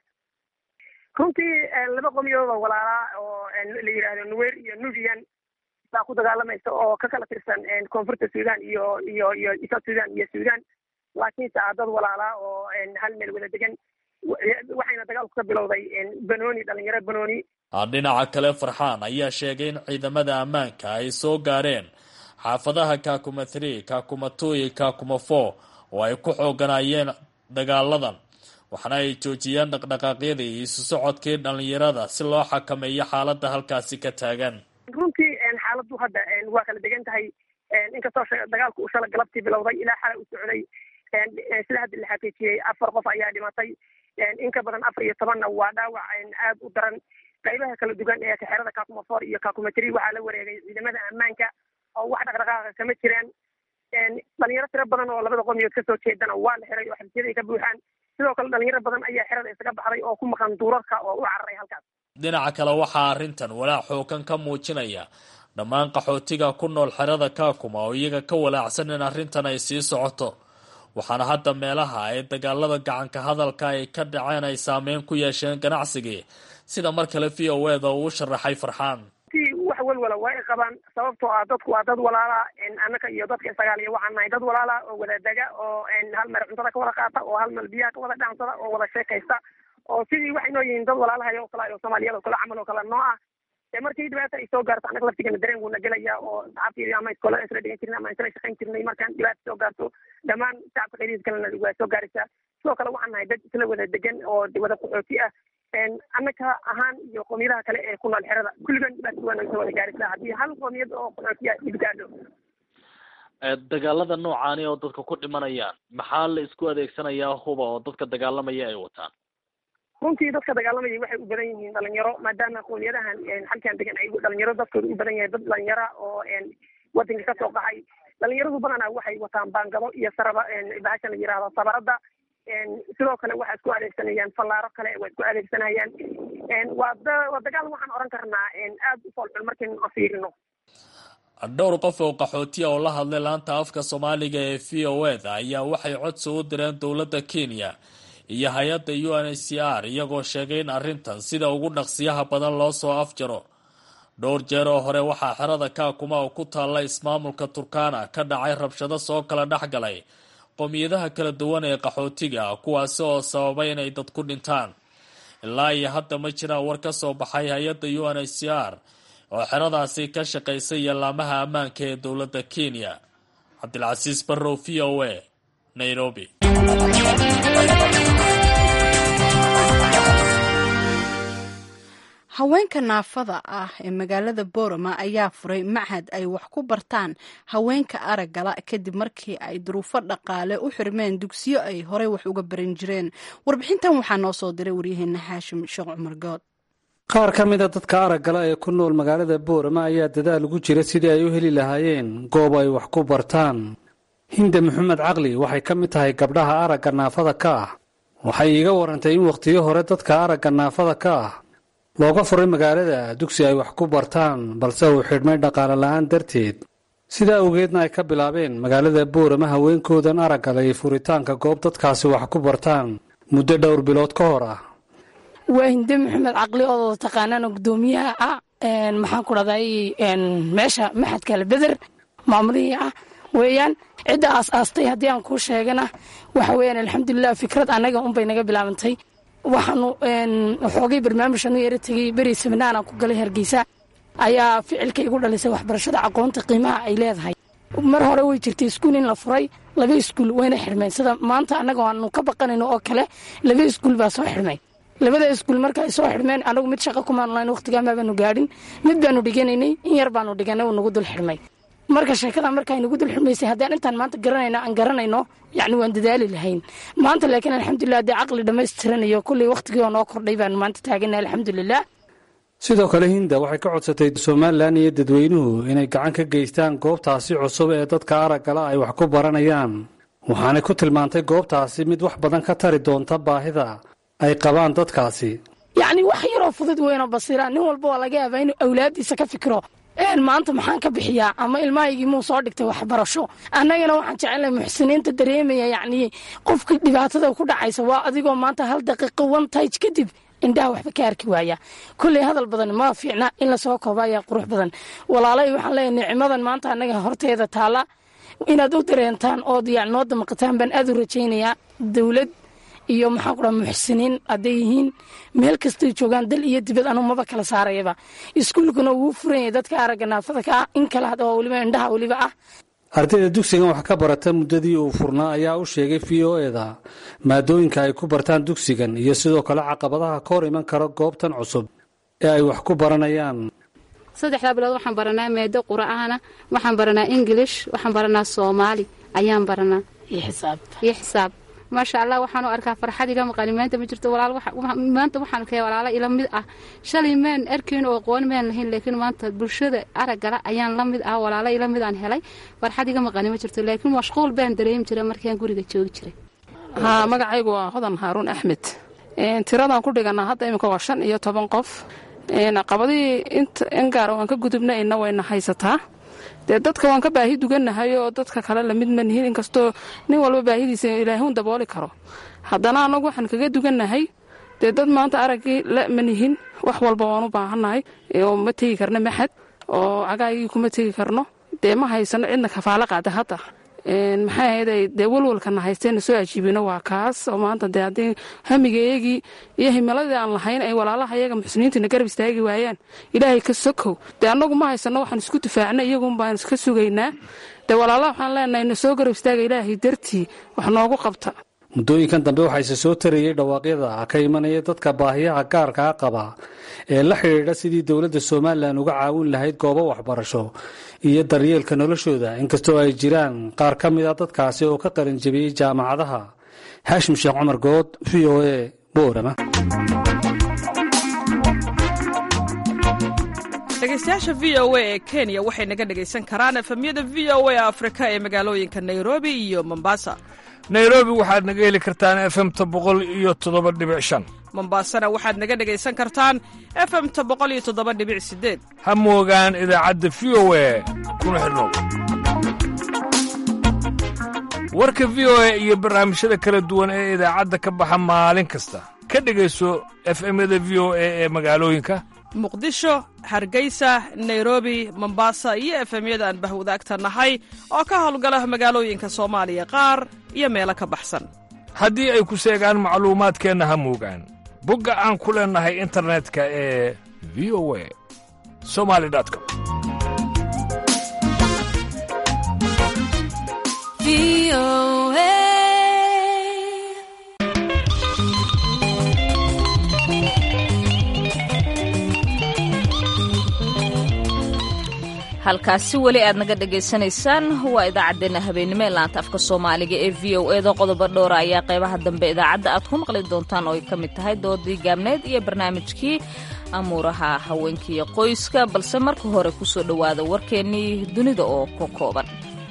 runtii laba qomiyooda walaalaa oo la yidhaahdo nuwer iyo nubian baa ku dagaalamaysa oo ka kala tirsan koonfurta sudan iyo iyo iyo south sudan iyo sudan laakiinse ah dad walaalaa oo hal meel wada degan waxayna dagaalku ka bilowday banooni dhalinyaro banooni dhinaca kale farxaan ayaa sheegay in ciidamada ammaanka ay soo gaareen xaafadaha kakuma three kakuma two iyo kakuma four oo ay ku xooganayeen dagaaladan waxaana ay joojiyeen dhaqdhaqaaqyadii iyo isu socodkii dhalinyarada si loo xakameeyo xaaladda halkaasi ka taagan runtii xaaladdu hadda waa kala degan tahay inkastoo dagaalku uu shala galabtii bilowday ilaa xalay u socday sida hadda la xaqiijiyey afar qof ayaa dhimatay in ka badan afar iyo tobanna waa dhaawac aad u daran qaybaha kala duwan ee kaxerada kakuma four iyo kakuma three waxaa la wareegay ciidamada ammaanka oo wax dhaqdhaqaaqa kama jiraan dhalinyaro tiro badan oo labada qomiyood kasoo jeedana waa la xiray oo xabsiyada ay ka buuxaan sidoo kale dhalinyaro badan ayaa xerada isaga baxday oo ku maqan duurarka oo u cararay halkaas dhinaca kale waxaa arrintan walaac xoogan ka muujinaya dhammaan qaxootiga ku nool xerada kaakuma oo iyaga ka walaacsan in arrintan ay sii socoto waxaana hadda meelaha ay dagaalada gacanka hadalka ay ka dhaceen ay saameyn ku yeesheen ganacsigii sida mar kale v o e da uu sharaxay farxaan wax walwala waa ay qabaan sababtoo ah dadku waa dad walaala annaka iyo dadka isagaaliya waxaan nahay dad walaala oo wada dega oo hal meel cuntada ka wada qaata oo hal meel biyaha ka wada dhansada oo wada sheekaysta oo sidii waxay noo yihiin dad walaalahay oo kale oo soomaaliyada oo kale camal oo kale noo ah markii dhibaata ay soo gaarto annaga laftigana dareen wuuna gelaya oo saxaabtii ama iskoola isla dhigan jirnay ama isla shaqayn jirnay markaan dhibaata soo gaarto dhammaan shacabka qaybihiis kalena waa soo gaaraysaa sidoo kale waxaan nahay dad isla wada degan oo wada qaxooti ah annaka ahaan iyo qoomiyadaha kale ee ku nool xerada kulligan dhibaata waa naga soo wada gaaraysaa haddii hal qoomiyad oo qaxooti ah dhib gaadho dagaalada noocaani oo dadka ku dhimanayaan maxaa la isku adeegsanayaa huba oo dadka dagaalamaya ay wataan runtii dadka dagaalamaya waxay u badan yihiin dhalinyaro maadaama qoomiyadahan halkan degan ay dhalinyaro dadkooda u badan yahay dad dhalinyara oo wadanka kasoo qaxay dhalinyaradu badanaa waxay wataan baangado iyo saraba bahasha la yihahdo sabarada sidoo kale waxay isku adeegsanayaan fallaaro kale waa isku adeegsanayaan waa waa dagaal waxaan oran karnaa aad u foolxun markaynu fiirino dhowr qof oo qaxootiya oo la hadlay laanta afka soomaaliga ee v o e da ayaa waxay codsi u direen dowladda kenya iyo hay-adda u n h c r iyagoo sheegay in arrintan sida ugu dhaqsiyaha badan loo soo afjaro dhowr jeer oo hore waxaa xerada kaakuma oo ku taalla ismaamulka turkana ka dhacay rabshado soo kala dhex galay qowmiyadaha kala duwan ee qaxootiga kuwaasi oo sababay inay dad ku dhintaan ilaa iyo hadda ma jiraan war ka soo baxay hay-adda u n h c r oo xeradaasi ka shaqaysay yallaamaha ammaanka ee dowladda kenya cabdilcasiis barrow v o a nairobi haweenka naafada ah ee magaalada boorama ayaa furay machad ay wax ku bartaan haweenka araggala kadib markii ay duruufo dhaqaale u xirmeen dugsiyo ay horey wax uga baran jireen warbixintan waxaa noo soo diray waryaheena xaashim sheekh cumar good qaar ka mida dadka araggala ee ku nool magaalada boorama ayaa dadaal ugu jira sidii ay u heli lahaayeen goob ay wax ku bartaan hinde maxamed caqli waxay ka mid tahay gabdhaha aragga naafada ka ah waxay iiga warantay in wakhtiyo hore dadka aragga naafada ka ah looga furay magaalada dugsi ay wax ku bartaan balse uu xidhmay dhaqaale la'aan darteed sidaa awgeedna ay ka bilaabeen magaalada boorama haweenkoodan araggala iyo furitaanka goob dadkaasi wax ku bartaan muddo dhowr bilood ka hor ah waa hinde maxamed caqli oo taqaanaan gudoomiyaha ah maxaan ku dhahday meesha maxadkale beder maamulihii ah weeyaan cidda aas-aastay haddii aan kuu sheegana waxa weeyaan alxamdulilah fikrad annaga unbay naga bilaabantay waxaanu xoogay barnaamijanu yara tegey beri seminaaraan ku galay hargeysa ayaa ficilka igu dhalisay waxbarashada aqoonta qiimaha ay leedahay mar hore way jirtay iskuul in la furay laba iskuul wayna xidhmeen sida maanta annaga aanu ka baqanayno oo kale laba iskuul baa soo xidhmay labada iskuul marka ay soo xidhmeen anagu mid shaqa kumaanu lahayn waqtigaan maabaanu gaadhin mid baanu dhiganaynay in yar baanu dhiganay uu nagu dul xidhmay marka sheekada marka nagu dul xidhmaysay haddaan intaan maanta garanayno aan garanayno yacni waan dadaali lahayn maanta laakiin alxamdulilah haddii caqli dhammaystiranayo kulley waqtigii oo noo kordhay baanu maanta taaganay alxamdulilah sidoo kale hinda waxay ka codsatay somalilan iyo dadweynuhu inay gacan ka geystaan goobtaasi cusub ee dadka araggala ay wax ku baranayaan waxaanay ku tilmaantay goobtaasi mid wax badan ka tari doonta baahida ay qabaan dadkaasi yacni wax yaroo fudud weynoo basiira nin walba waa laga yaabaa inuu awlaadiisa ka fikiro maanta maxaan ka bixiyaa ama ilmahaygii muu soo dhigtay waxbarasho annagana waxaan jecelnahay muxsiniinta dareemaya yacni qofka dhibaatada ku dhacaysa waa adigoo maanta hal daqiiqo one tage kadib indhaha waxba ka arki waaya kulley hadal badan ma fiicna in lasoo kooba ayaa qurux badan walaalay waxaan leeyahay nicmadan maanta annaga horteeda taalla inaad u dareentaan ood yani noo damaqataan baan aad u rajaynayaa dowlad iyo maxaan ku dhaha muxsiniin hadday yihiin meel kastay joogaan dal iyo dibad anu maba kala saarayaba iskuulkuna wuu furan yahay dadka aragga naafada ka ah in kale hadda waa weliba indhaha weliba ah ardayda dugsigan wax ka barata muddadii uu furnaa ayaa u sheegay v o eda maadooyinka ay ku bartaan dugsigan iyo sidoo kale caqabadaha ka hor iman kara goobtan cusub ee ay wax ku baranayaan saddexdaa bilood waxaan baranaa maado qura'aana waxaan baranaa ingilish waxaan baranaa soomaali ayaan baranaa iyo xisaab maasha allah waxaanu arkaa farxad iga maqani maanta ma jirto maanta waxaan arkaya walaalo ila mid ah shalay maan arkayn oo aqoon maan lahayn laakiin maanta bulshada araggala ayaan la mid ah walaalo ila mid aan helay farxad iga maqani ma jirto laakiin mashquul baan dareemi jiray markaan guriga joogi jiray haa magacaygu waa hodan haaruun axmed tiradaan ku dhiganaa hadda iminka waa shan iyo toban qof caqabadihii in gaara waan ka gudubnayna wayna haysataa dee dadka waan ka baahi dugannahay oo dadka kale lamid ma nihin inkastoo nin walba baahidiisa ilaahuun dabooli karo haddana annagu waxaan kaga dugannahay dee dad maanta araggii la ma nihin wax walba waan u baahannahay oo ma tegi karno maxad oo cagaagii kuma tegi karno dee ma haysano cidna kafaalo qaada hadda maxay ahayday dee walwalkana haysteena soo ajiibino waa kaas oo maanta dee haddii hamigaeyagii iyo himiladii aan lahayn ay walaalaha iyaga muxsiniintana garab istaagi waayaan ilaahay ka sokow dee annagu ma haysano waxaan isku difaacna iyagun baan iska sugaynaa dee walaalaha waxaan leenahay na soo garab istaaga ilaahay dartii wax noogu qabta muddooyinkan dambe waxaa ise soo tarayey dhawaaqyada ka imanaya dadka baahiyaha gaarkaa qaba ee la xidhiidha sidii dowladda somalilan uga caawin lahayd goobo waxbarasho iyo daryeelka noloshooda inkastoo ay jiraan qaar ka mid a dadkaasi oo ka qalinjabiyey jaamacadaha haashim sheekh cumar good v o e boorama dhegeystayaasha v o a ee kenya waxay naga dhegaysan karaan efemyada v o a afrika ee magaalooyinka nairobi iyo mombasa nairobi waxaad naga heli kartaan efemta boqol iyo toddoba dhibic shan mombaasana waxaad naga dhegaysan kartaan efemta boqol iyo toddoba dhibic sideed ha moogaan idaacadda v o a kuna xidhnow warka v o a iyo barnaamijyada kala duwan ee idaacadda ka baxa maalin kasta ka dhegayso efemyada v o a ee magaalooyinka muqdisho hargeysa nairobi mombasa iyo efemyada aan bahwadaagta nahay oo ka howlgala magaalooyinka soomaaliya qaar iyo meelo ka baxsan haddii ay ku seegaan macluumaadkeenna ha moogaan bogga aan ku leennahay internetka ee v o a somali com halkaasi weli aad naga dhagaysanaysaan waa idaacaddeenna habeennimo ee laanta afka soomaaliga ee v o eda qodobo dhowra ayaa qaybaha dambe idaacadda aad ku maqli doontaan oo ay ka mid tahay doodii gaabneed iyo barnaamijkii amuuraha haweenkiiyo qoyska balse marka hore ku soo dhowaada warkeennii dunida oo ka kooban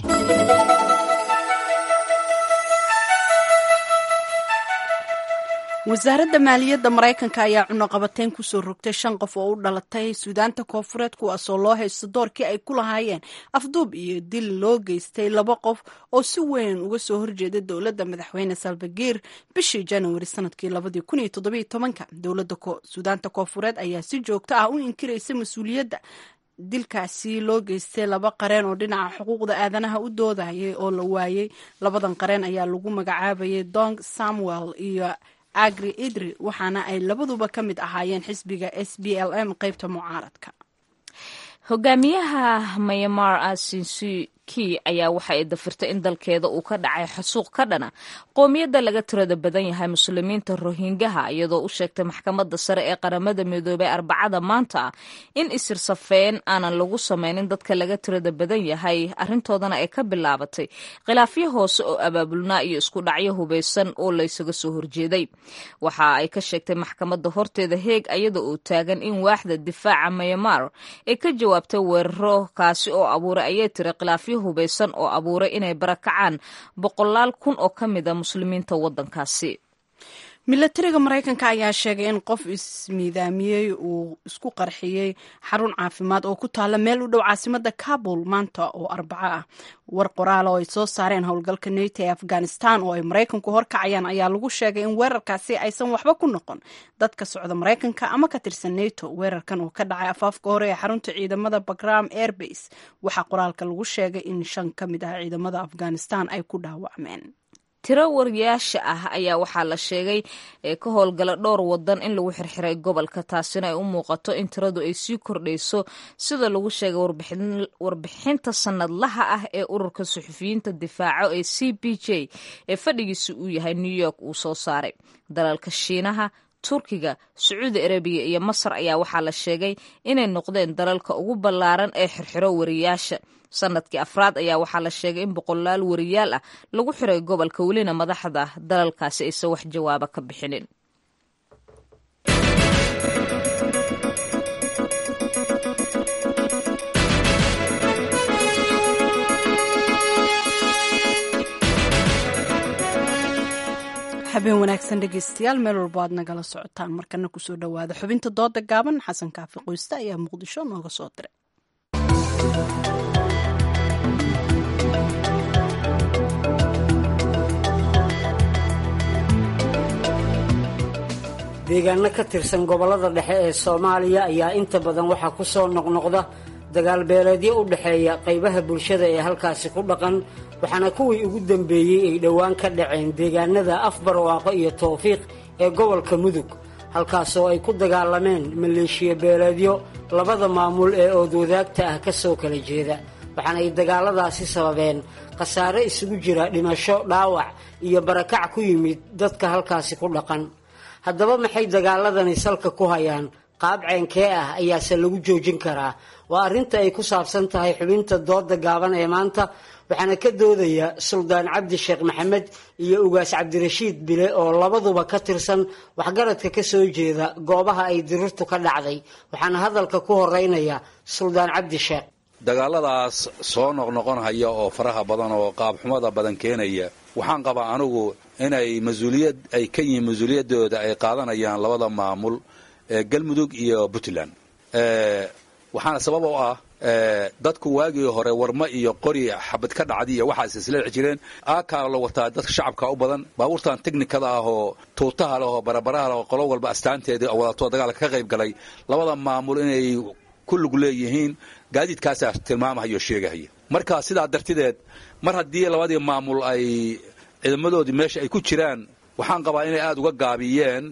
wasaaradda maaliyadda maraykanka ayaa cunoqabateyn kusoo rogtay shan qof oo u dhalatay suudaanta koofureed kuwaasoo loo haysto doorkii ay ku lahaayeen afduub iyo dil loo geystay laba qof oo si weyn uga soo horjeeda dowladda madaxweyne salvagiir bishii januari sanadkii dowladda suudaanta koofureed ayaa si joogto ah u inkiraysa mas-uuliyadda dilkaasi loo geystay laba qareen oo dhinaca xuquuqda aadanaha u doodayay oo la waayey labadan qareen ayaa lagu magacaabayay dong samuel iyo agri idri waxaana ay labaduba ka mid ahaayeen xisbiga s b l m qeybta mucaaradka hogaamiyaha mayamar asinsi kii ayaa waxa ay dafirtay in dalkeeda uu ka dhacay xasuuq ka dhana qoomiyadda laga tirada badan yahay muslimiinta rohingaha iyadoo u sheegtay maxkamadda sare ee qaramada midoobay arbacada maanta ah in isirsafeen aanan lagu samaynin dadka laga tirada badan yahay arrintoodana ay ka bilaabatay khilaafyo hoose oo abaabulnaa iyo isku dhacyo hubaysan oo laysaga soo horjeeday waxa ay ka sheegtay maxkamadda horteeda heeg iyada oo taagan in waaxda difaaca mayamar ay ka jawaabtay weeraro kaasi oo abuuray ayay tiri khilaafyo hubaysan oo abuuray inay barakacaan boqolaal kun oo ka mid a muslimiinta waddankaasi milatariga maraykanka ayaa sheegay in qof ismiidaamiyey uu isku qarxiyey xarun caafimaad oo ku taala meel u dhow caasimada kabul maanta oo arbaco ah war qoraal oo ay soo saareen howlgalka nato ee afghanistan oo ay maraykanku horkacayaan ayaa lagu sheegay in weerarkaasi aysan waxba ku noqon dadka socda maraykanka ama ka tirsan nato weerarkan oo ka dhacay afaafka hore ee xarunta ciidamada bagram airbase waxaa qoraalka lagu sheegay in shan ka mid ah ciidamada afghanistan ay ku dhaawacmeen tiro wariyaasha ah ayaa waxaa la sheegay ee ka howlgala dhowr wadan in lagu xirxiray gobolka taasina ay u muuqato in tiradu ay sii kordhayso sida lagu sheegay warbixinta sanadlaha ah ee ururka suxufiyiinta difaaco ee c b j ee fadhigiisa uu yahay new york uu soo saaray dalalka shiinaha turkiga sacuudi arabiya iyo masar ayaa waxaa la sheegay inay noqdeen dalalka ugu ballaaran ee xirxiro wariyaasha sanadkii afraad ayaa waxaa la sheegay in boqolaal wariyaal ah lagu xiray gobolka welina madaxda dalalkaasi aysan wax jawaaba ka bixinin habeen wanaagsan dhegeystayaal meel walbo aad nagala socotaan markana kusoo dhowaada xubinta dooda gaaban xasan kaafi qoyste ayaa muqdisho nooga soo diray deegaano ka tirsan gobollada dhexe ee soomaaliya ayaa inta badan waxaa ku soo noqnoqda dagaal beeleedyo u dhexeeya qaybaha bulshada ee halkaasi ku dhaqan waxaana kuwii ugu dambeeyey ay dhowaan ka dhaceen deegaanada afbarwaaqo iyo towfiiq ee gobolka mudug halkaasoo ay ku dagaalameen maleeshiya beeleedyo labada maamul ee oodwadaagta ah ka soo kala jeeda waxaana ay dagaalladaasi sababeen khasaare isugu jira dhimasho dhaawac iyo barakac ku yimid dadka halkaasi ku dhaqan haddaba maxay dagaaladani salka ku hayaan qaab ceenkee ah ayaase lagu joojin karaa waa arrinta ay ku saabsan tahay xubinta dooda gaaban ee maanta waxaana ka doodaya suldaan cabdi sheekh maxamed iyo ugaas cabdirashiid bile oo labaduba ka tirsan waxgaradka ka soo jeeda goobaha ay dirirtu ka dhacday waxaana hadalka ku horeynaya suldaan cabdi sheekh dagaaladaas soo noqnoqonhaya oo faraha badan oo qaabxumada badan keenaya waxaan qabaa anigu inay mas-uuliyad ay ka yihiin mas-uuliyaddooda ay qaadanayaan labada maamul ee galmudug iyo puntland waxaana sabab oo ah dadku waagii hore warma iyo qori xabad ka dhacdi iyo waxaas isleexi jireen aakaa la wataa dadka shacabka u badan baabuurtan teknikada ah oo tuutaha leh oo barabaraha leh oo qolo walba astaanteedii wadato dagaalka ka qayb galay labada maamul inay ku lug leeyihiin gaadiidkaasaa tilmaamahaya oo sheegahaya marka sidaa dartideed mar haddii labadii maamul ay ciidamadoodii meesha ay ku jiraan waxaan qabaa inay aada uga gaabiyeen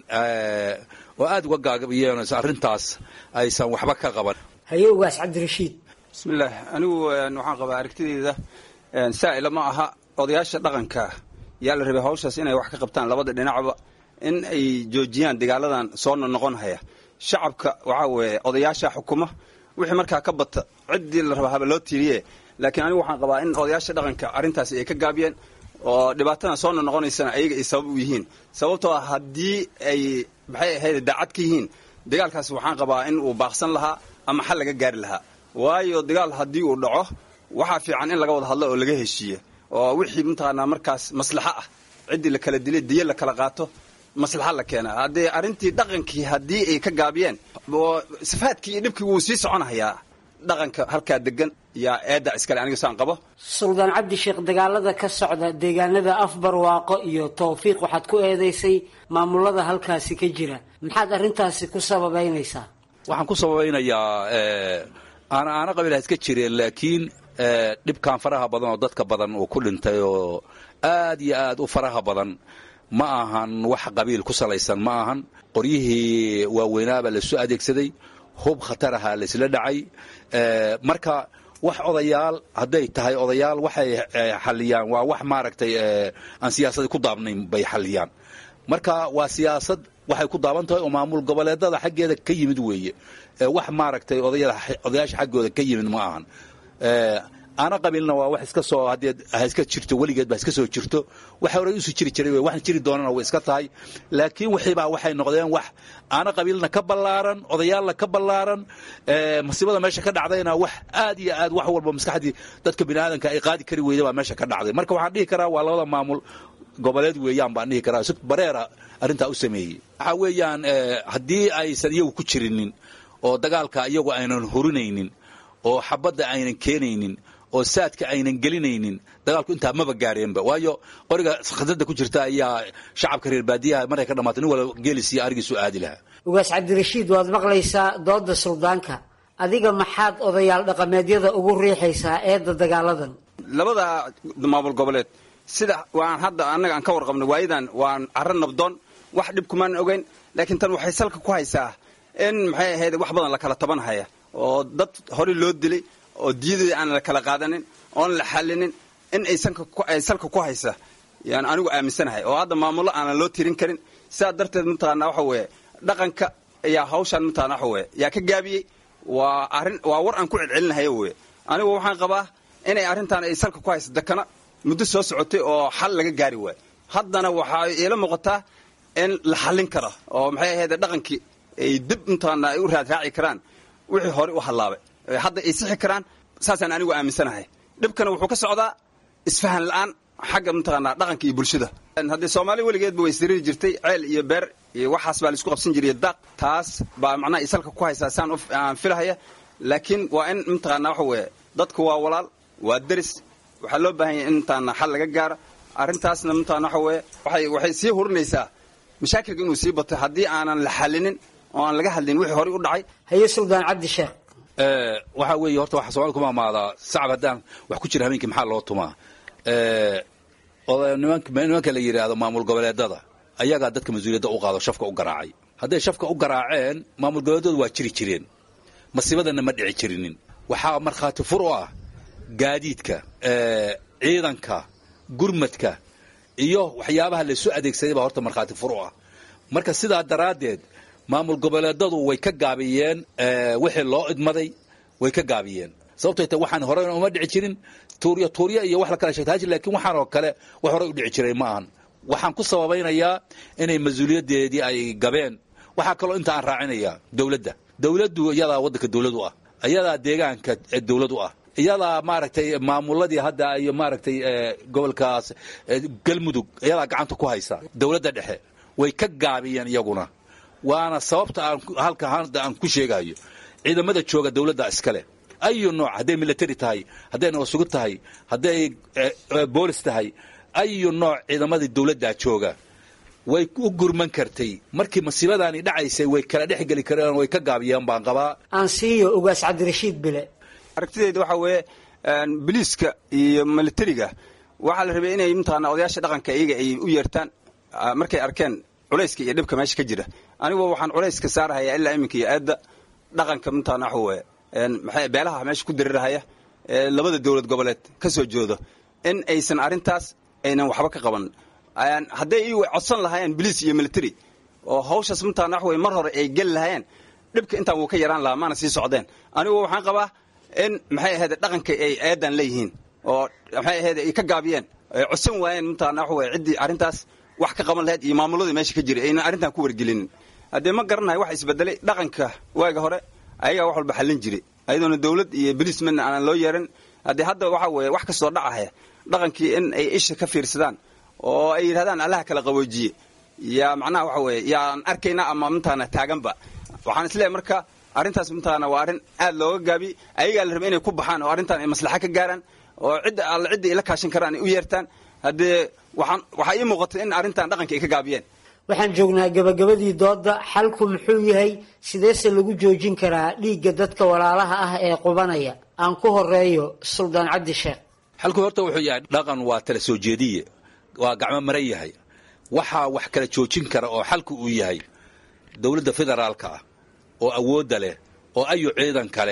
oo aada uga gaabiyeen arrintaas aysan waxba ka qaban haye ugaas cabdirashiid bismillaah anigu waxaan qabaa aragtideyda saa'ila ma aha odayaasha dhaqanka yaa la rabay hawshaas inay wax ka qabtaan labada dhinacba in ay joojiyaan dagaaladan soo noqonhaya shacabka waxaa weeye odayaasha xukuma wixii markaa ka bata ciddii la rabaa haba loo tiiriye laakiin anigu waxaan qabaa in odayaasha dhaqanka arrintaasi ay ka gaabiyeen oo dhibaatadan soo noqonaysana ayaga ay sabab u yihiin sababtoo ah haddii ay maxay ahayd daacad ka yihiin dagaalkaas waxaan qabaa in uu baaqsan lahaa ama xal laga gaari lahaa waayo dagaal haddii uu dhaco waxaa fiican in laga wada hadlo oo laga heshiiye oo wixii mataqaanaa markaas maslaxo ah ciddii la kala dilay diyo la kala qaato maslaxa la keena haddee arrintii dhaqankii haddii ay ka gaabiyeen oo sifaadkii iyo dhibkii wuu sii soconahayaa dhaqanka halkaa degan yaa eedda iskale aniga saan qabo suldaan cabdi sheekh dagaalada ka socda deegaanada afbarwaaqo iyo towfiiq waxaad ku eedaysay maamulada halkaasi ka jira maxaad arrintaasi ku sababaynaysaa waxaan ku sababaynayaa aana aana qabiilha iska jireen laakiin dhibkan faraha badan oo dadka badan uu ku dhintay oo aad iyo aad u faraha badan ma ahan wax qabiil ku salaysan ma ahan qoryihii waaweynaabaa lasu adeegsaday hub khataraha laysla dhacay marka wax odayaal hadday tahay odayaal waxay xalliyaan waa wax maaragtay aan siyaasada ku daabnayn bay xalliyaan marka waa siyaasad waxay ku daaban tahay oo maamul goboleedada xaggeeda ka yimid weeye wax maaragtay odayaasha xaggooda ka yimid ma ahan aana qabiilna waa wax iska soo haddee ha iska jirto weligeed ba iska soo jirto waxa horey isu jiri jiray waxna jiri doonana way iska tahay laakiin wixiibaa waxay noqdeen wax aana qabiilna ka ballaaran odayaalna ka ballaaran masiibada meesha ka dhacdayna wax aad iyo aad wax walba maskaxdii dadka biniaadanka ay qaadi kari weyda baa meesha ka dhacday marka waxaan dhihi karaa waa labada maamul goboleed weeyaan baan dhihi karaa si bareera arrintaa u sameeyey waxaa weeyaan haddii aysan iyagu ku jirinin oo dagaalka iyagu aynan hurinaynin oo xabadda aynan keenaynin oo saadka aynan gelinaynin dagaalku intaa maba gaareenba waayo qoriga khasada ku jirta ayaa shacabka reer baadiyaha markay ka dhamaatay nin walba geelisiiyo arigiisu aadi lahaa ugaas cabdirashiid waad maqlaysaa dooda suldaanka adiga maxaad odayaal dhaqameedyada ugu riixaysaa eedda dagaaladan labada maamul goboleed sida waan hadda annaga aan ka warqabnay waayadan waan carro nabdoon wax dhib kumaan ogeyn laakiin tan waxay salka ku haysaa in maxay ahayd wax badan la kala taban haya oo dad horey loo dilay oo diyadii aan la kala qaadanin oon la xallinin in ay salka ku haysa yaan anigu aaminsanahay oo hadda maamullo aanan loo tirin karin sidaa darteed mataqaana waxa weeye dhaqanka ayaa hawshaan mataqaana waxa weeye yaa ka gaabiyey waa arrin waa war aan ku celcelinahayo weye anigu waxaan qabaa inay arrintan ay salka ku haysa dakana muddo soo socotay oo xal laga gaari waayo haddana waxaa iila muuqataa in la xallin kara oo maxay ahayd dhaqankii ay dib mataqaana ay u raadraaci karaan wixii hore u hallaabay hadda ay sixi karaan saasaan anigu aaminsanahay dhibkana wuxuu ka socdaa isfahan la'aan xagga mataqaanaa dhaqanka iyo bulshada haddii soomaali weligeedba way siriri jirtay ceel iyo beer iyo waxaas baa laisku qabsan jiray daaq taas baa macnaha isalka ku haysaa saan aan filahaya laakiin waa in mataqaanaa waxa weeye dadku waa walaal waa deris waxaa loo baahan yahay in mataqaanaa xal laga gaaro arrintaasna mataqaana waxa weeye waxay waxay sii hurinaysaa mashaakilka inuu sii bato haddii aanan la xallinin oo aan laga hadlin wixii horey u dhacay haye suldaan cabdi sheekh waxaa weeye horta waxa soomaalida kuma amaadaa sacab haddaan wax ku jira habeenkii maxaa loo tumaa nimanka la yidhaahdo maamul goboleedada ayagaa dadka mas-uuliyadda u qaado shafka u garaacay hadday shafka u garaaceen maamul goboleedadu waa jiri jireen masiibadana ma dhici jirinin waxaa markhaati fur u ah gaadiidka ciidanka gurmadka iyo waxyaabaha laysu adeegsaday baa horta markhaati fur u ah marka sidaa daraaddeed maamul goboleedadu way ka gaabiyeen wixii loo idmaday way ka gaabiyeen sababtay ta waxaan horena uma dhici jirin tuuryo tuuryo iyo wax la kala sheegta hajir laakiin waxaan oo kale wax horey u dhici jiray ma ahan waxaan ku sababaynayaa inay mas-uuliyaddeedii ay gabeen waxaa kaloo inta aan raacinayaa dowladda dowladdu iyadaa waddanka dowlad u ah iyadaa deegaanka dowlad u ah iyadaa maaragtay maamuladii hadda iyo maaragtay gobolkaas galmudug iyadaa gacanta ku haysa dowladda dhexe way ka gaabiyeen iyaguna waana sababta aan halka hadda aan ku sheegayo ciidamada jooga dowladda iskale ayu nooc hadday military tahay hadday nabasugid tahay hadday boolis tahay ayu nooc ciidamadii dowladdaa jooga way u gurman kartay markii masiibadaani dhacaysay way kala dhex geli kareen way ka gaabiyeen baan qabaa aan siiyo ugaas cabdirashiid bile aragtideyda waxaa weeye biliiska iyo militariga waxaa la rabay inay mataqaana odayaasha dhaqanka iyaga ay u yeertaan markay arkeen culayska iyo dhibka meesha ka jira anigu waxaan culayska saarhayaa ilaa iminka iyo aadda dhaqanka mataqaana waxa weeye maxay beelaha meesha ku dirirahaya ee labada dowlad goboleed ka soo joodo in aysan arrintaas aynan waxba ka qaban hadday iyagu codsan lahaayeen biliis iyo military oo hawshaas mataqaana wax weye mar hore ay geli lahaayeen dhibka intaan wuu ka yaraan lahaa maana sii socdeen anigu waxaan qabaa in maxay ahayd dhaqanka ay eedan leeyihiin oo maxay ahayd ay ka gaabiyeen ay codsan waayeen mataqaana wax weye ciddii arrintaas wax ka qaban lahayd iyo maamuladii meesha ka jiray aynan arrintan ku wargelinin haddee ma garanayo wax isbedelay dhaqanka waaga hore ayagaa wax walba xallin jiray ayadoona dowlad iyo biliis midna aanan loo yeeran haddee hadda waxa weeye wax kastoo dhacahaya dhaqankii in ay isha ka fiirsadaan oo ay yidhahdaan allaha kala qaboojiye yaa macnaha waxa weeye yaan arkayna ama mataqaana taaganba waxaan isleeyahay marka arrintaas mataqaana waa arrin aad looga gaabi ayagaa la rabay inay ku baxaan oo arrintan ay maslaxa ka gaaraan oo cidda alla cidda ay la kaashan karaan ay u yeertaan haddee waxaan waxaa ii muuqatay in arrintan dhaqanka ay ka gaabiyeen waxaan joognaa gabagabadii dooda xalku muxuu yahay sideese lagu joojin karaa dhiigga dadka walaalaha ah ee qubanaya aan ku horeeyo suldaan cabdi sheekh xalku horta wuxuu yahay dhaqan waa tala soo jeediye waa gacmo maran yahay waxaa wax kala joojin kara oo xalku uu yahay dowladda federaalka ah oo awoodda leh oo ayu ciidanka leh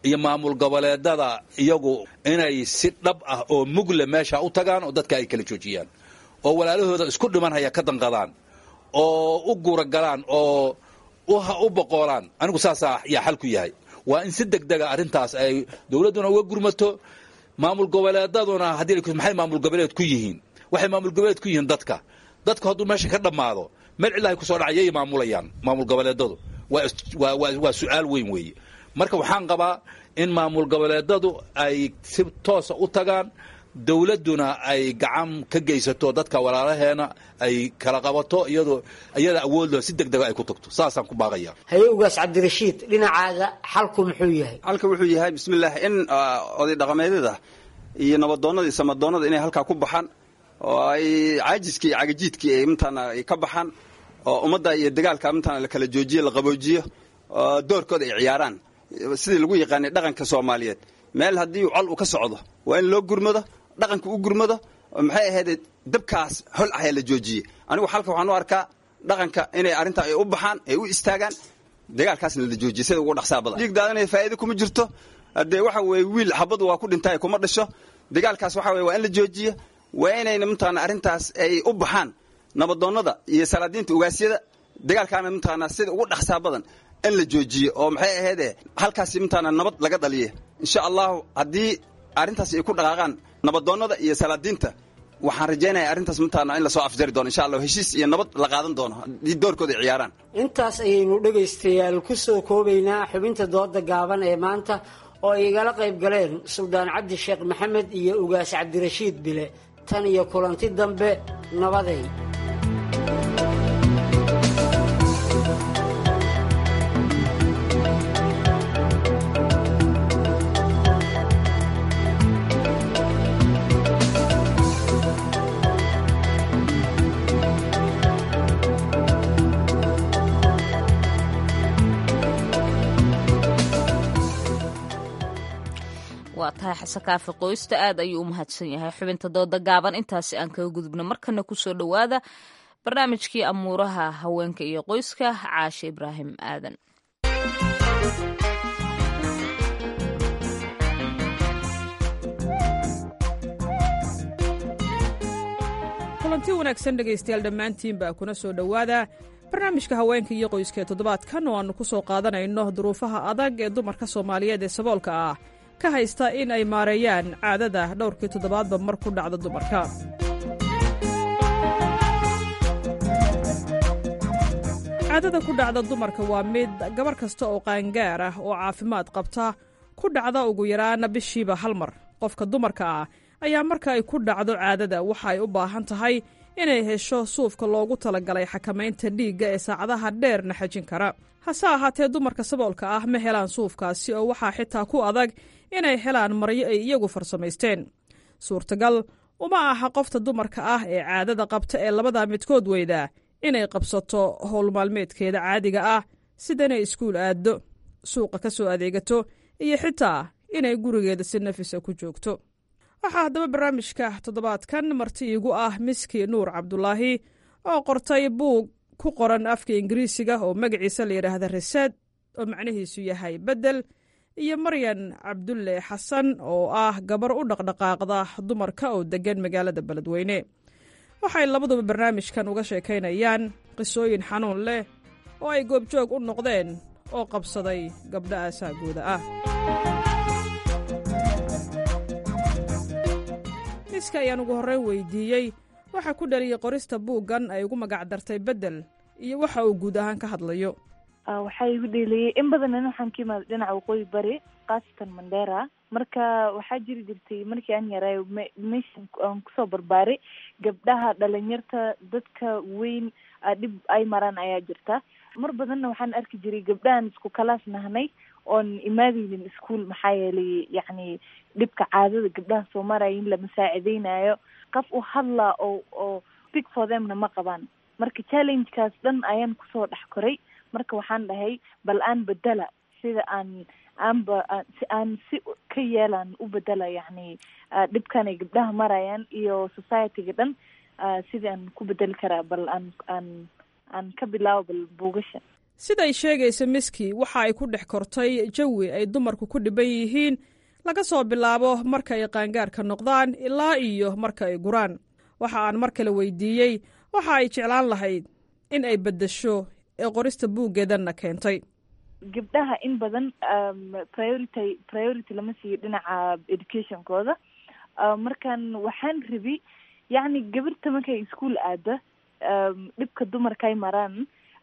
iyo maamul goboleedada iyagu inay si dhab ah oo mugle meesha u tagaan oo dadka ay kala joojiyaan oo walaalahooda isku dhimanhaya ka danqadaan oo u guuragalaan oo u boqoolaan anigu saasaa yaa xal ku yahay waa in si degdega arrintaas ay dowladduna uga gurmato maamul goboleedaduna haddii maxay maamul goboleed ku yihiin waxay maamul goboleed ku yihiin dadka dadku hadduu meesha ka dhammaado meel cilahay kusoo dhacayay maamulayaan maamul goboleedadu waa su-aal weyn weeye marka waxaan qabaa in maamul goboleedadu ay si toosa u tagaan dowladduna ay gacan ka geysato dadka walaalaheena ay kala qabato iyadoo iyada awoodlo si degdega ay ku tagto saasaan ku baaqaya haye ugaas cabdirashiid dhinacaaga xalku muxuu yahay xalka wuxuu yahay bismillaah in oday dhaqameedyada iyo nabadoonnada iyo samadoonnada inay halkaa ku baxaan oo ay caajiskii iyo cagajiidkii ay mataana ay ka baxaan oo ummadda iyo dagaalka mataana la kala joojiyo la qaboojiyo oo doorkooda ay ciyaaraan sidii lagu yaqaanay dhaqanka soomaaliyeed meel haddii col uu ka socdo waa in loo gurmado dhaqanka u gurmado maxay ahayd dabkaas hol ahee la joojiyey anigu xalka waxaan u arkaa dhaqanka inay arrintaa ay u baxaan ay u istaagaan dagaalkaasna la joojiyey sida ugu dhaqsaa badan dhiig daadanaya faa'iido kuma jirto haddee waxa weeye wiil xabadu waa ku dhintay kuma dhasho dagaalkaas waxa weye waa in la joojiyo waa inayna mataana arrintaas ay u baxaan nabadoonnada iyo salaadiinta ugaasyada dagaalkaana mataana sida ugu dhaqsaa badan in la joojiyo oo maxay ahaydee halkaasi mataana nabad laga dhaliye insha allahu haddii arrintaas ay ku dhaqaaqaan nabadoonnada iyo salaadiinta waxaan rajaynaya arrintaas mataana in lasoo afjari doono insha allah heshiis iyo nabad la qaadan doono haddii doorkooda ay ciyaaraan intaas ayaynu dhegaystayaal ku soo koobaynaa xubinta dooda gaaban ee maanta oo ay igala qayb galeen suldaan cabdi sheekh maxamed iyo ugaas cabdirashiid bile tan iyo kulanti dambe nabaday waa tahay xasan kaafi qoysta aad ayuu u mahadsan yahay xubinta dooda gaaban intaasi aan kaga gudubno markana kusoo dhowaada barnaamijkii amuuraha haweenka iyo qoyska caashe ibraahim aadan kulanti wanaagsan dhegaystayaal dhammaantiin baa kuna soo dhowaada barnaamijka haweenka iyo qoyska ee toddobaadkan oo aannu ku soo qaadanayno duruufaha adag ee dumarka soomaaliyeed ee saboolka ah ka haysta in ay maareeyaan caadada dhowrkii toddobaadba mar ku dhacda dumarka caadada ku dhacda dumarka waa mid gabar kasta oo qaangaar ah oo caafimaad qabta ku dhacda ugu yaraana bishiiba hal mar qofka dumarka ah ayaa marka ay ku dhacdo caadada waxa ay u baahan tahay inay hesho suufka loogu talagalay xakamaynta dhiigga ee saacadaha dheerna xajin kara hase ahaatee dumarka saboolka ah ma helaan suufkaasi oo waxaa xitaa ku adag inay helaan maryo ay iyagu farsamaysteen suurtagal uma aha qofta dumarka ah ee caadada qabta ee labada midkood weydaa inay qabsato howlmaalmeedkeeda caadiga ah sida inay iskuul aaddo suuqa ka soo adeegato iyo xitaa inay gurigeeda si nafisa ku joogto waxaa haddaba barnaamijka toddobaadkan marti iigu ah miski nuur cabdulaahi oo qortay buug ku qoran afka ingiriisiga oo magaciisa la yidhaahda reseed oo macnihiisu yahay beddel iyo maryan cabdulle xasan oo ah gabar u dhaqdhaqaaqda dumarka oo deggan magaalada beledweyne waxay labaduba barnaamijkan uga sheekaynayaan qisooyin xanuun leh oo ay goobjoog u noqdeen oo qabsaday gabdha aasaagooda ah miska ayaan ugu horreyn weydiiyey waxa ku dhaliyey qorista buuggan ay ugu magac dartay beddel iyo waxa uu guud ahaan ka hadlayo waxaa igu dheeliyey in badanna waxaan ka imaada dhinaca waqooyi bari khaasatan mandera marka waxaa jiri jirtay markii aan yaray meeshan aan kusoo barbaaray gabdhaha dhalinyarta dadka weyn dhib ay maraan ayaa jirta mar badanna waxaan arki jiray gabdhahan isku kalaas nahnay oon imaadeynin ischool maxaa yeelay yacni dhibka caadada gabdhaha soo maraya in lama saacideynayo qof u hadlaa oo oo speak for themna ma qabaan marka challengekaas dhan ayaan kusoo dhex koray marka waxaan dhahay bal aan bedela sida aan aanba si aan si ka yeelaan u bedela yacni dhibkan ay gabdhaha marayaan iyo societyga dhan sidii aan ku bedeli karaa bal aan aan aan ka bilaabo bal buugasha siday sheegaysa miski waxa ay ku dhex kortay jawi ay dumarku ku dhiban yihiin laga soo bilaabo marka ay qaangaarka noqdaan ilaa iyo marka ay guraan waxa aan mar kale weydiiyey waxa ay jeclaan lahayd in ay beddesho ee qorista buuggeedanna keentay gabdhaha in badan priority priority lama siiyo dhinaca educationkooda markan waxaan rabi yacni gabirta markay ischool aada dhibka dumarkay maraan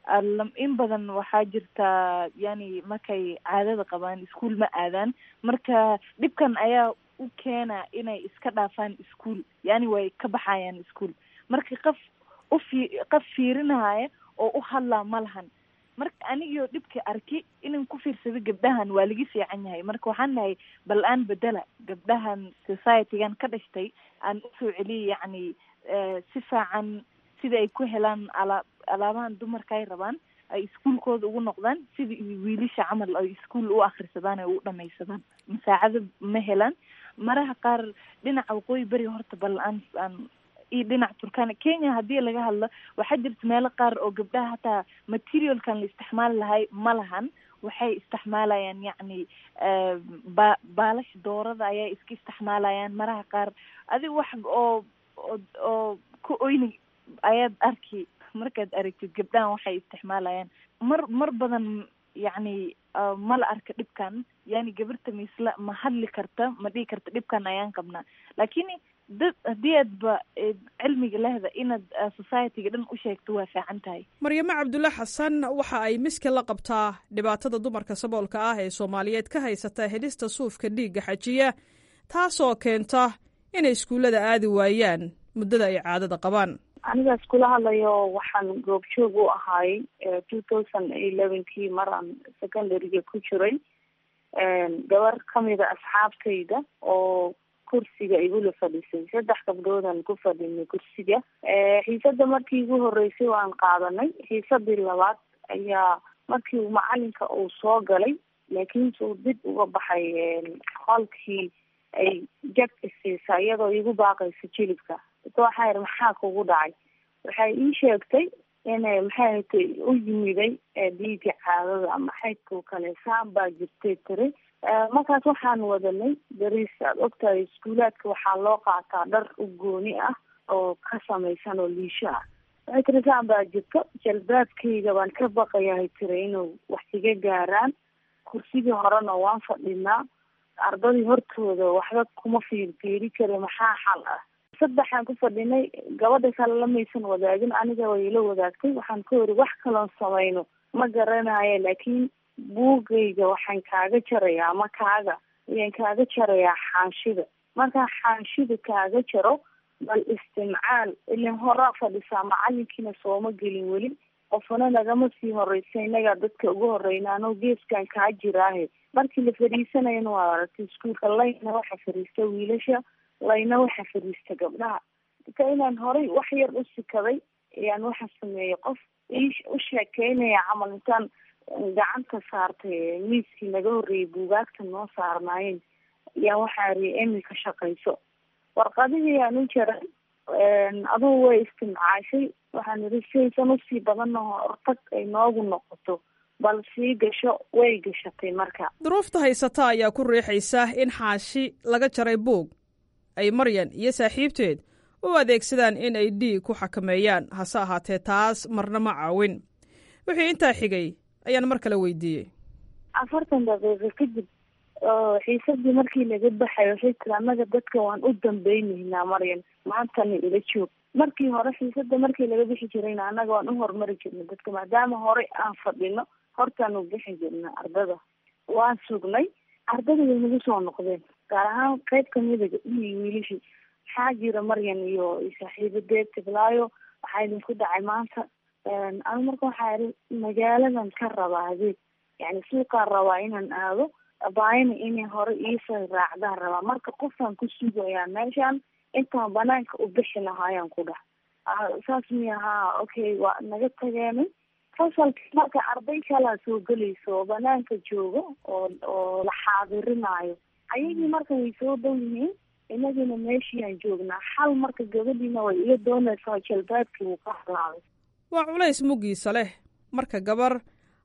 in badan waxaa jirta yani markay caadada qabaan ischool ma aadaan marka dhibkan ayaa u keena inay iska dhaafaan ischool yani way ka baxayaan ischool marka qaf ufi qaf fiirinaya oo u hadlaa ma lahan marka anigio dhibka arki inan ku fiirsado gabdhahan waa laga fiican yahay marka waxaan nahay bal aan bedela gabdhahan societygan ka dhashtay aan usoo celiya yacni si fiican sida ay ku helaan alaa alaabahan dumarka ay rabaan ay iskuolkooda ugu noqdaan sida wiilisha camal ay iskuol u akrisadaan ay u dhamaysadaan masaacado ma helaan maraha qaar dhinaca waqooyi beri horta bal aan aan iyo dhinaca turkana kenya haddii laga hadlo waxaa jirta meelo qaar oo gabdhaha hataa materialkan la isticmaali lahay ma lahan waxay isticmaalayaan yacni ba baalasha doorada ayay iska isticmaalayaan maraha qaar adiga wax oo oo oo ku oyni ayaad arki markaad aragtid gabdhahan waxay isticmaalayaan mar mar badan yacni ma la arka dhibkan yani gabirta misla ma hadli karta ma dhihi karta dhibkan ayaan qabnaa lakini dad haddii aadba cilmiga lehda inaad societyga dhan u sheegto waa fiican tahay maryamo cabdulle xasan waxa ay miska la qabtaa dhibaatada dumarka saboolka ah ee soomaaliyeed ka haysata helista suufka dhiigga xajiya taasoo keenta inay iskuullada aadi waayaan muddada ay caadada qabaan anigaas kula hadlayo waxaan goobjoog u ahay two thousand elevenkii mar aan secondaryga ku jiray gabar kamida asxaabtayda oo kursiga igula fadhisay saddex gabdhoodan ku fadhinay kursiga xiisada markii igu horeysay waan qaadanay xiisadii labaad ayaa markii macalinka uu soo galay laakiinse uu dib uga baxay qolkii ay jag isiisa iyadoo igu baaqaysa jilibka ita waxaa yidhi maxaa kugu dhacay waxay ii sheegtay inay maxay hatay u yimiday dhiiga caadada ama xaydkao kale saan baa jirtay tiri markaas waxaan wadanay beriis aad ogtahay iskuulaadka waxaa loo qaataa dhar u gooni ah oo ka samaysan oo liisho ah waxay tiri saan baa jirto jalbaabkayga baan ka baqayahay tiri inuu wax iga gaaraan kursigii horena waan fadhinaa ardadii hortooda waxba kuma fiirfiiri kara maxaa xal ah saddexaan ku fadhinay gabadha kale lamaysan wadaagin aniga way ila wadaagtay waxaan ka wari wax kaloon samayno ma garanayo laakiin buugayga waxaan kaaga jarayaa ama kaaga ayaan kaaga jarayaa xaanshida markaan xaanshida kaaga jaro bal istimcaal ilin horaa fadhisaa macalinkiina sooma gelin weli qofna nagama sii horeysa innagaa dadka ugu horeyna anoo geeskan kaa jiraahe markii la fadhiisanayana waa aragtay iskuulka layna waxa fadhiista wiilasha layna waxa fadhiista gabdhaha ika inaan horay wax yar u sikaday ayaan waxa sameeyey qof u sheekeynaya camal intaan gacanta saartay miiskii naga horreeyay buugaagta noo saarnaayeen ayaan waxaa ri emi ka shaqayso warqadihii aan u jaray adugu way istimcaashay waxaan idhi saysan usii badanna hortag ay noogu noqoto bal sii gasho way gashatay marka duruufta haysata ayaa ku riixaysa in xaashi laga jaray buug ay maryan iyo saaxiibteed u adeegsadaan in ay dhiig ku xakameeyaan hase ahaatee taas marna ma caawin wixii intaa xigay ayaan mar kale weydiiyey afartan daqiiqo kadib xiisadii markii laga baxay waxay tiri annaga dadka waan u dambeynaynaa maryan maantana ila joog markii hore xiisada markii laga bixi jirayna annaga waan u horumari jirnay dadka maadaama horey aan fadhino hortaanu bixi jirna ardada waan sugnay ardada way nagu soo noqdeen gaar ahaan qayb kamida gabdhihii wiilishii maxaa jira maryan iyo saaxiibadeed tiblaayo waxaa idinku dhacay maanta anu marka waxaa ihi magaaladan ka rabaa adeeg yani suuqaan rabaa inaan aado baayana inay hore iisoo raacdaan rabaa marka qofaan ku sugayaa meeshaan intaan banaanka u bixi lahaayaan ku dhah saas miya haa okay waa naga tageenay fasalkii marka arday kalaa soo gelayso oo banaanka jooga oo oo la xaadirinayo ayagii marka way soo dhow yihiin inagina meeshiiaan joognaa xal marka gabadhiina way iga doonaysaa jalbaabkii wuu ka halaabay waa culays muggiisa leh marka gabar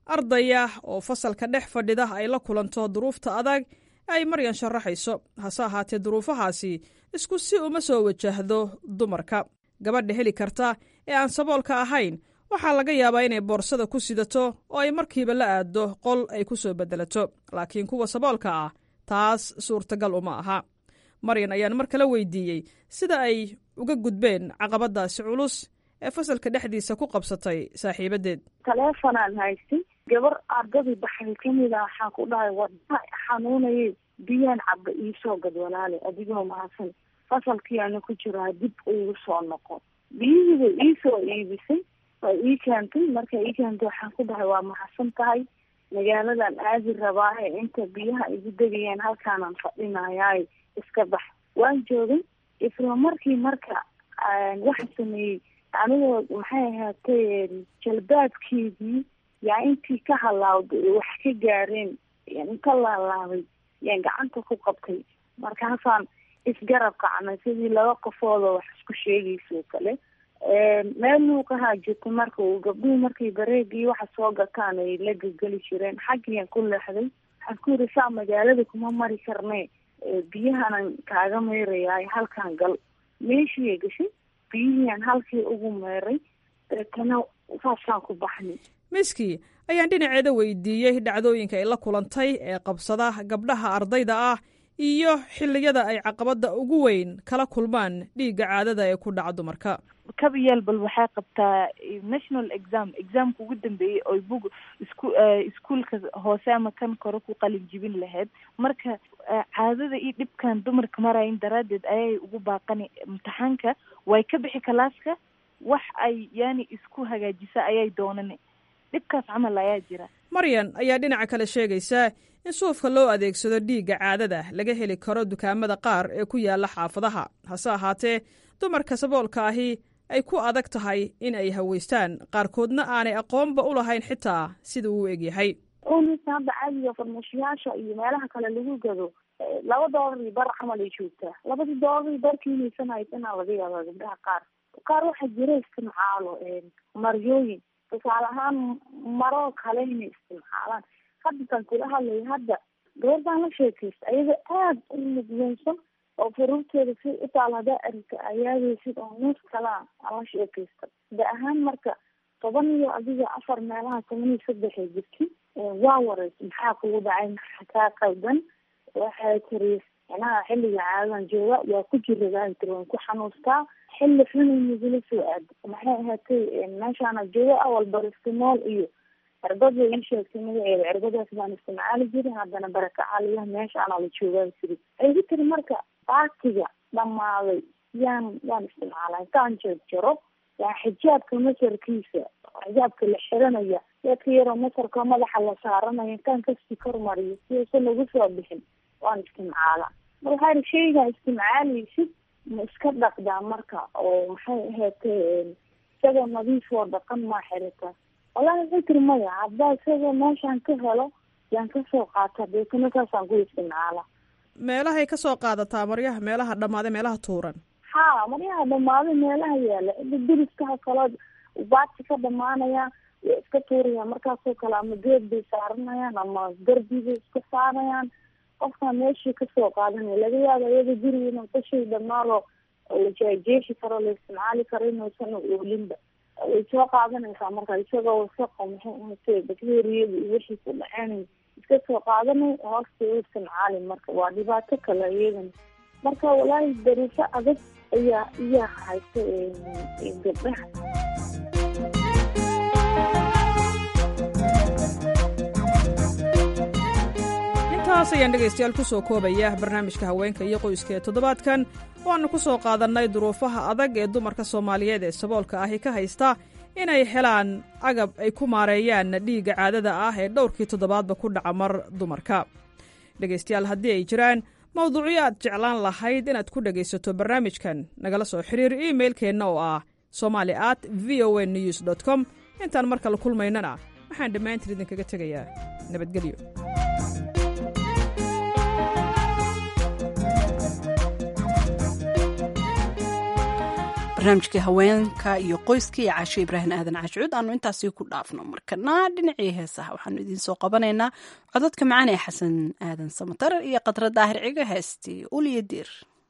ardaya oo fasalka dhex fadhida ay la kulanto duruufta adag ay maryan sharaxayso hase ahaatee duruufahaasi isku si uma soo wajahdo dumarka gabadha heli karta ee aan saboolka ahayn waxaa laga yaabaa inay boorsada ku sidato oo ay markiiba la aaddo qol ay ku soo beddelato laakiin kuwa saboolka ah taas suurtagal uma aha maryan ayaan mar kale weydiiyey sida ay uga gudbeen caqabadaasi culus ee fasalka dhexdiisa ku qabsatay saaxiibadeed taleefonaan haystay gabar ardadii baxay kamid a waxaan ku dhahay wadnaha xanuunayay biyaan caba iisoo gad walaale adigoo mahadsan fasalkii ana ku jiraa dib iigu soo noqo biyihiiba iisoo iibisay waa ii keentay marka ii keentay waxaan ku dhahay waa mahadsan tahay magaaladan aadi rabaahe inta biyaha igu degayeen halkaanaan fadhinayaay iska bax waan joogay isla markii marka waxa sameeyey anigoo maxay ahaatay jalbaabkeedii yaa intii ka halaawday wax ka gaareen inka laalaabay yaan gacanta ku qabtay markaasaan isgarab kacnay sidii laba qofoodoo wax isku sheegaysa oo kale meel luuqahaa jirta marka uu gabdhuhu markay bareegii waxa soo gataan ay la gelgeli jireen xaggiyaan ku leexday waxaan ku yiri saa magaalada kuma mari karne biyahanan kaaga meerayaay halkaan gal meeshiiya gashay biyihiian halkii ugu meeray deetana saasaan ku baxnay miski ayaan dhinaceeda weydiiyey dhacdooyinka ay la kulantay ee qabsada gabdhaha ardayda ah iyo xilliyada ay caqabada ugu weyn kala kulmaan dhiigga caadada ee ku dhaca dumarka kabayeel bal waxay qabtaa national exam examka ugu dambeeyey oy bug isku iskuolka hoose ama kan kore ku qalin jibin lahayd marka caadada iyo dhibkan dumarka marayin daraaddeed ayay ugu baaqani imtixaanka way ka bixi kalaaska wax ay yani isku hagaajisa ayay doonani dhibkaas camal ayaa jira maryan ayaa dhinaca kale sheegaysa in suufka loo adeegsado dhiigga caadada laga heli karo dukaamada qaar ee ku yaala xaafadaha hase ahaatee dumarka saboolka ahi ay ku adag tahay in ay haweystaan qaarkoodna aanay aqoonba u lahayn xitaa sida uu egyahay unisa hadda caadiga farmashiyaasha iyo meelaha kale lagu gado laba doolar iyo bar camal ay joogtaa labadii doolar iyo barkii inaysan haysanaa laga yaabaa gabdhaha qaar qaar waxaa jira istimcaalo maryooyin tusaale ahaan maroo kale inay istimcaalaan hadda tan kula hadlaya hadda gabardaan la sheekaysta ayaga aada u mudweysan oo faruurteeda si utaal hadaa arita ayaadaysid oo nuus kalaa aan la sheekaysta da ahaan marka toban iyo adiga afar meelaha toban iyo saddexay jirti waa wareysa maxaa kugu dhacay maxaa kaa qaldan waxay tiri manaha xilliga caadadan jooga waa ku jiradaa tiri waan ku xanuustaa xilli xunay nagula soo aado maxay ahaatay meeshaana jooga awal baristimool iyo cirbad bay ii sheegtay magaceeda cirbadaas baan isticmaali jirin haddana barakacaaliyaha meeshaana la joogaa tiri waxay ku tiri marka baatiga dhamaaday yaan yaan isticmaalaa intaan jeejaro yaa xijaabka masarkiisa xijaabka la xiranaya dadka yaroo masarka madaxa la saaranaya intaan kasii kormariyo si uusan ugu soo bixin waan istimcaalaa mar waxaa ihi shaygaa istimcaalaysid ma iska dhaqdaa marka oo maxay ahaatee isagoo nadiif oo dhaqan maa xirata wallahi waxay tiri maya haddaa isagoo meeshaan ka helo yaan kasoo qaata deetana saasaan ku istimcaalaa meelahay ka soo qaadataa maryaha meelaha dhammaaday meelaha tuuran ha maryaha dhamaaday meelaha yaala diriskaha kale baati ka dhamaanaya way iska tuurayaan markaasoo kale ama geed bay saaranayaan ama darbi bay iska saarayaan qofkaa meeshii kasoo qaadanaya laga yaaba iyada guriga inuu kashay dhamaado la jeejeeshi karo la isticmaali karo inuusan oolinba way soo qaadanaysaa marka isagoo wasaqo maxay ahate bacteriyada iyo wixii ku dhaceenay iska soo qaadanay hoosta u istimcaali marka waa dhibaato kale iyadana marka walaahi daruufo adag ayaa iyaa haysta gabdhaha intaas ayaan dhegaystayaal ku soo koobaya barnaamijka haweenka iyo qoyska ee toddobaadkan waannu ku soo qaadannay duruufaha adag ee dumarka soomaaliyeed ee saboolka ahi ka haysta inay helaan agab ay ku maareeyaan dhiigga caadada ah ee dhowrkii toddobaadba ku dhaca mar dumarka dhegaystayaal haddii ay jiraan mawduucyo aad jeclaan lahayd inaad ku dhegaysato barnaamijkan nagala soo xiriir iimailkeenna oo ah somali at v o a news dt com intaan mar kale kulmaynana waxaan dhammaantiin idinkaga tegayaa nabadgelyo barnaamijkii haweenka iyo qoyska iyo caasho ibraahim aadan caashucuud aanu intaasi ku dhaafno markana dhinacii heesaha waxaanu idiin soo qabanaynaa codadka macaan ee xasan aadan samatar iyo khadra daahir ciga heestii uliyo diir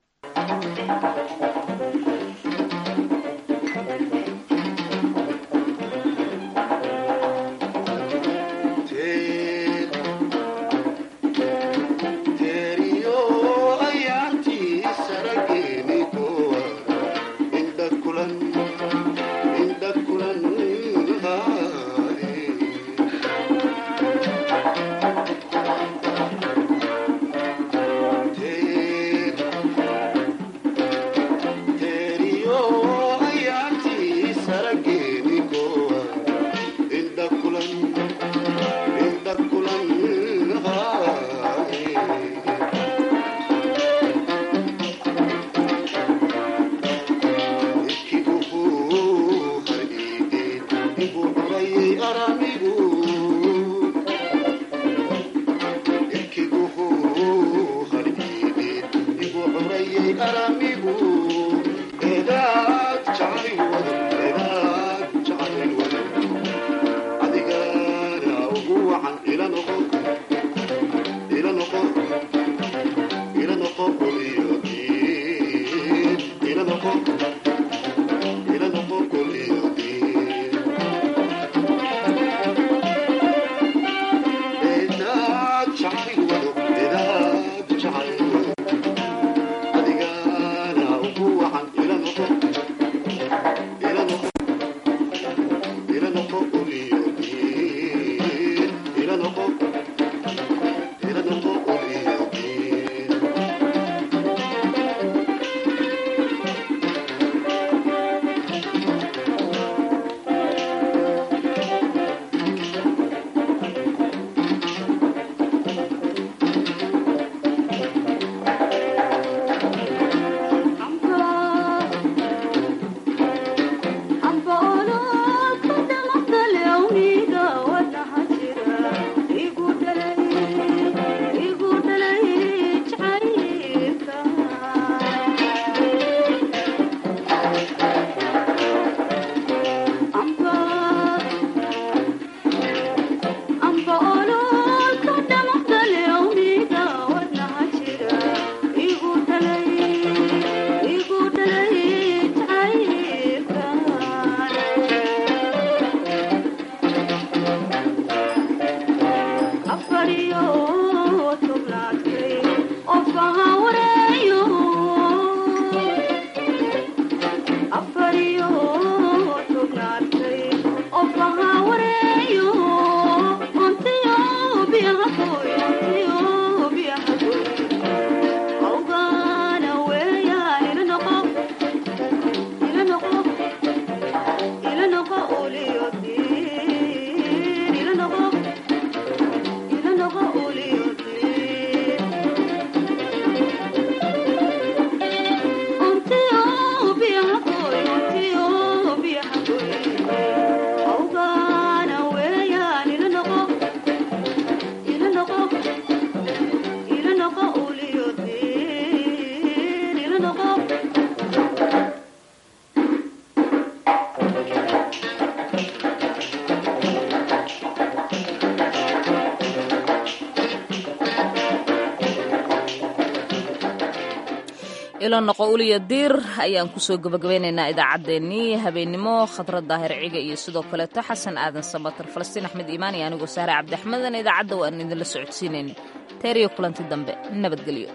ilo noqo uliya diir ayaan kusoo gabagabeynaynaa idaacaddeenii habeennimo khadra daahir ciga iyo sidoo kaleeto xasan aadan samatar falastiin axmed iimaan iyo anigoo saare cabdixmedan idaacadda waan idinla socodsiinayna teeriyo kulanti dambe nabadgelyo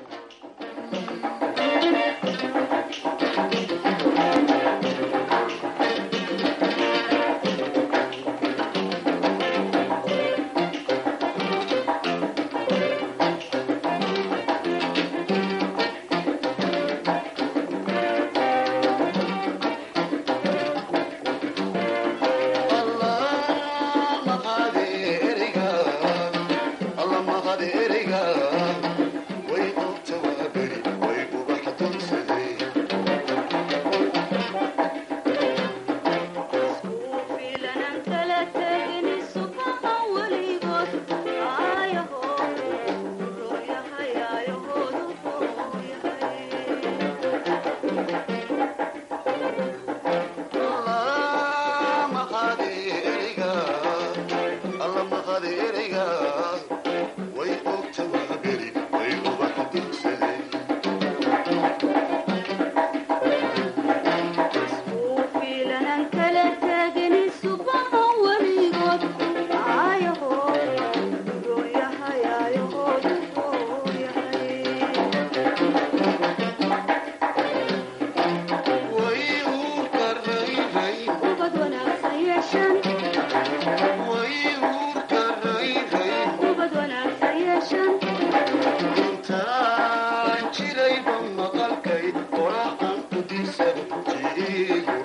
way diirsan jiigu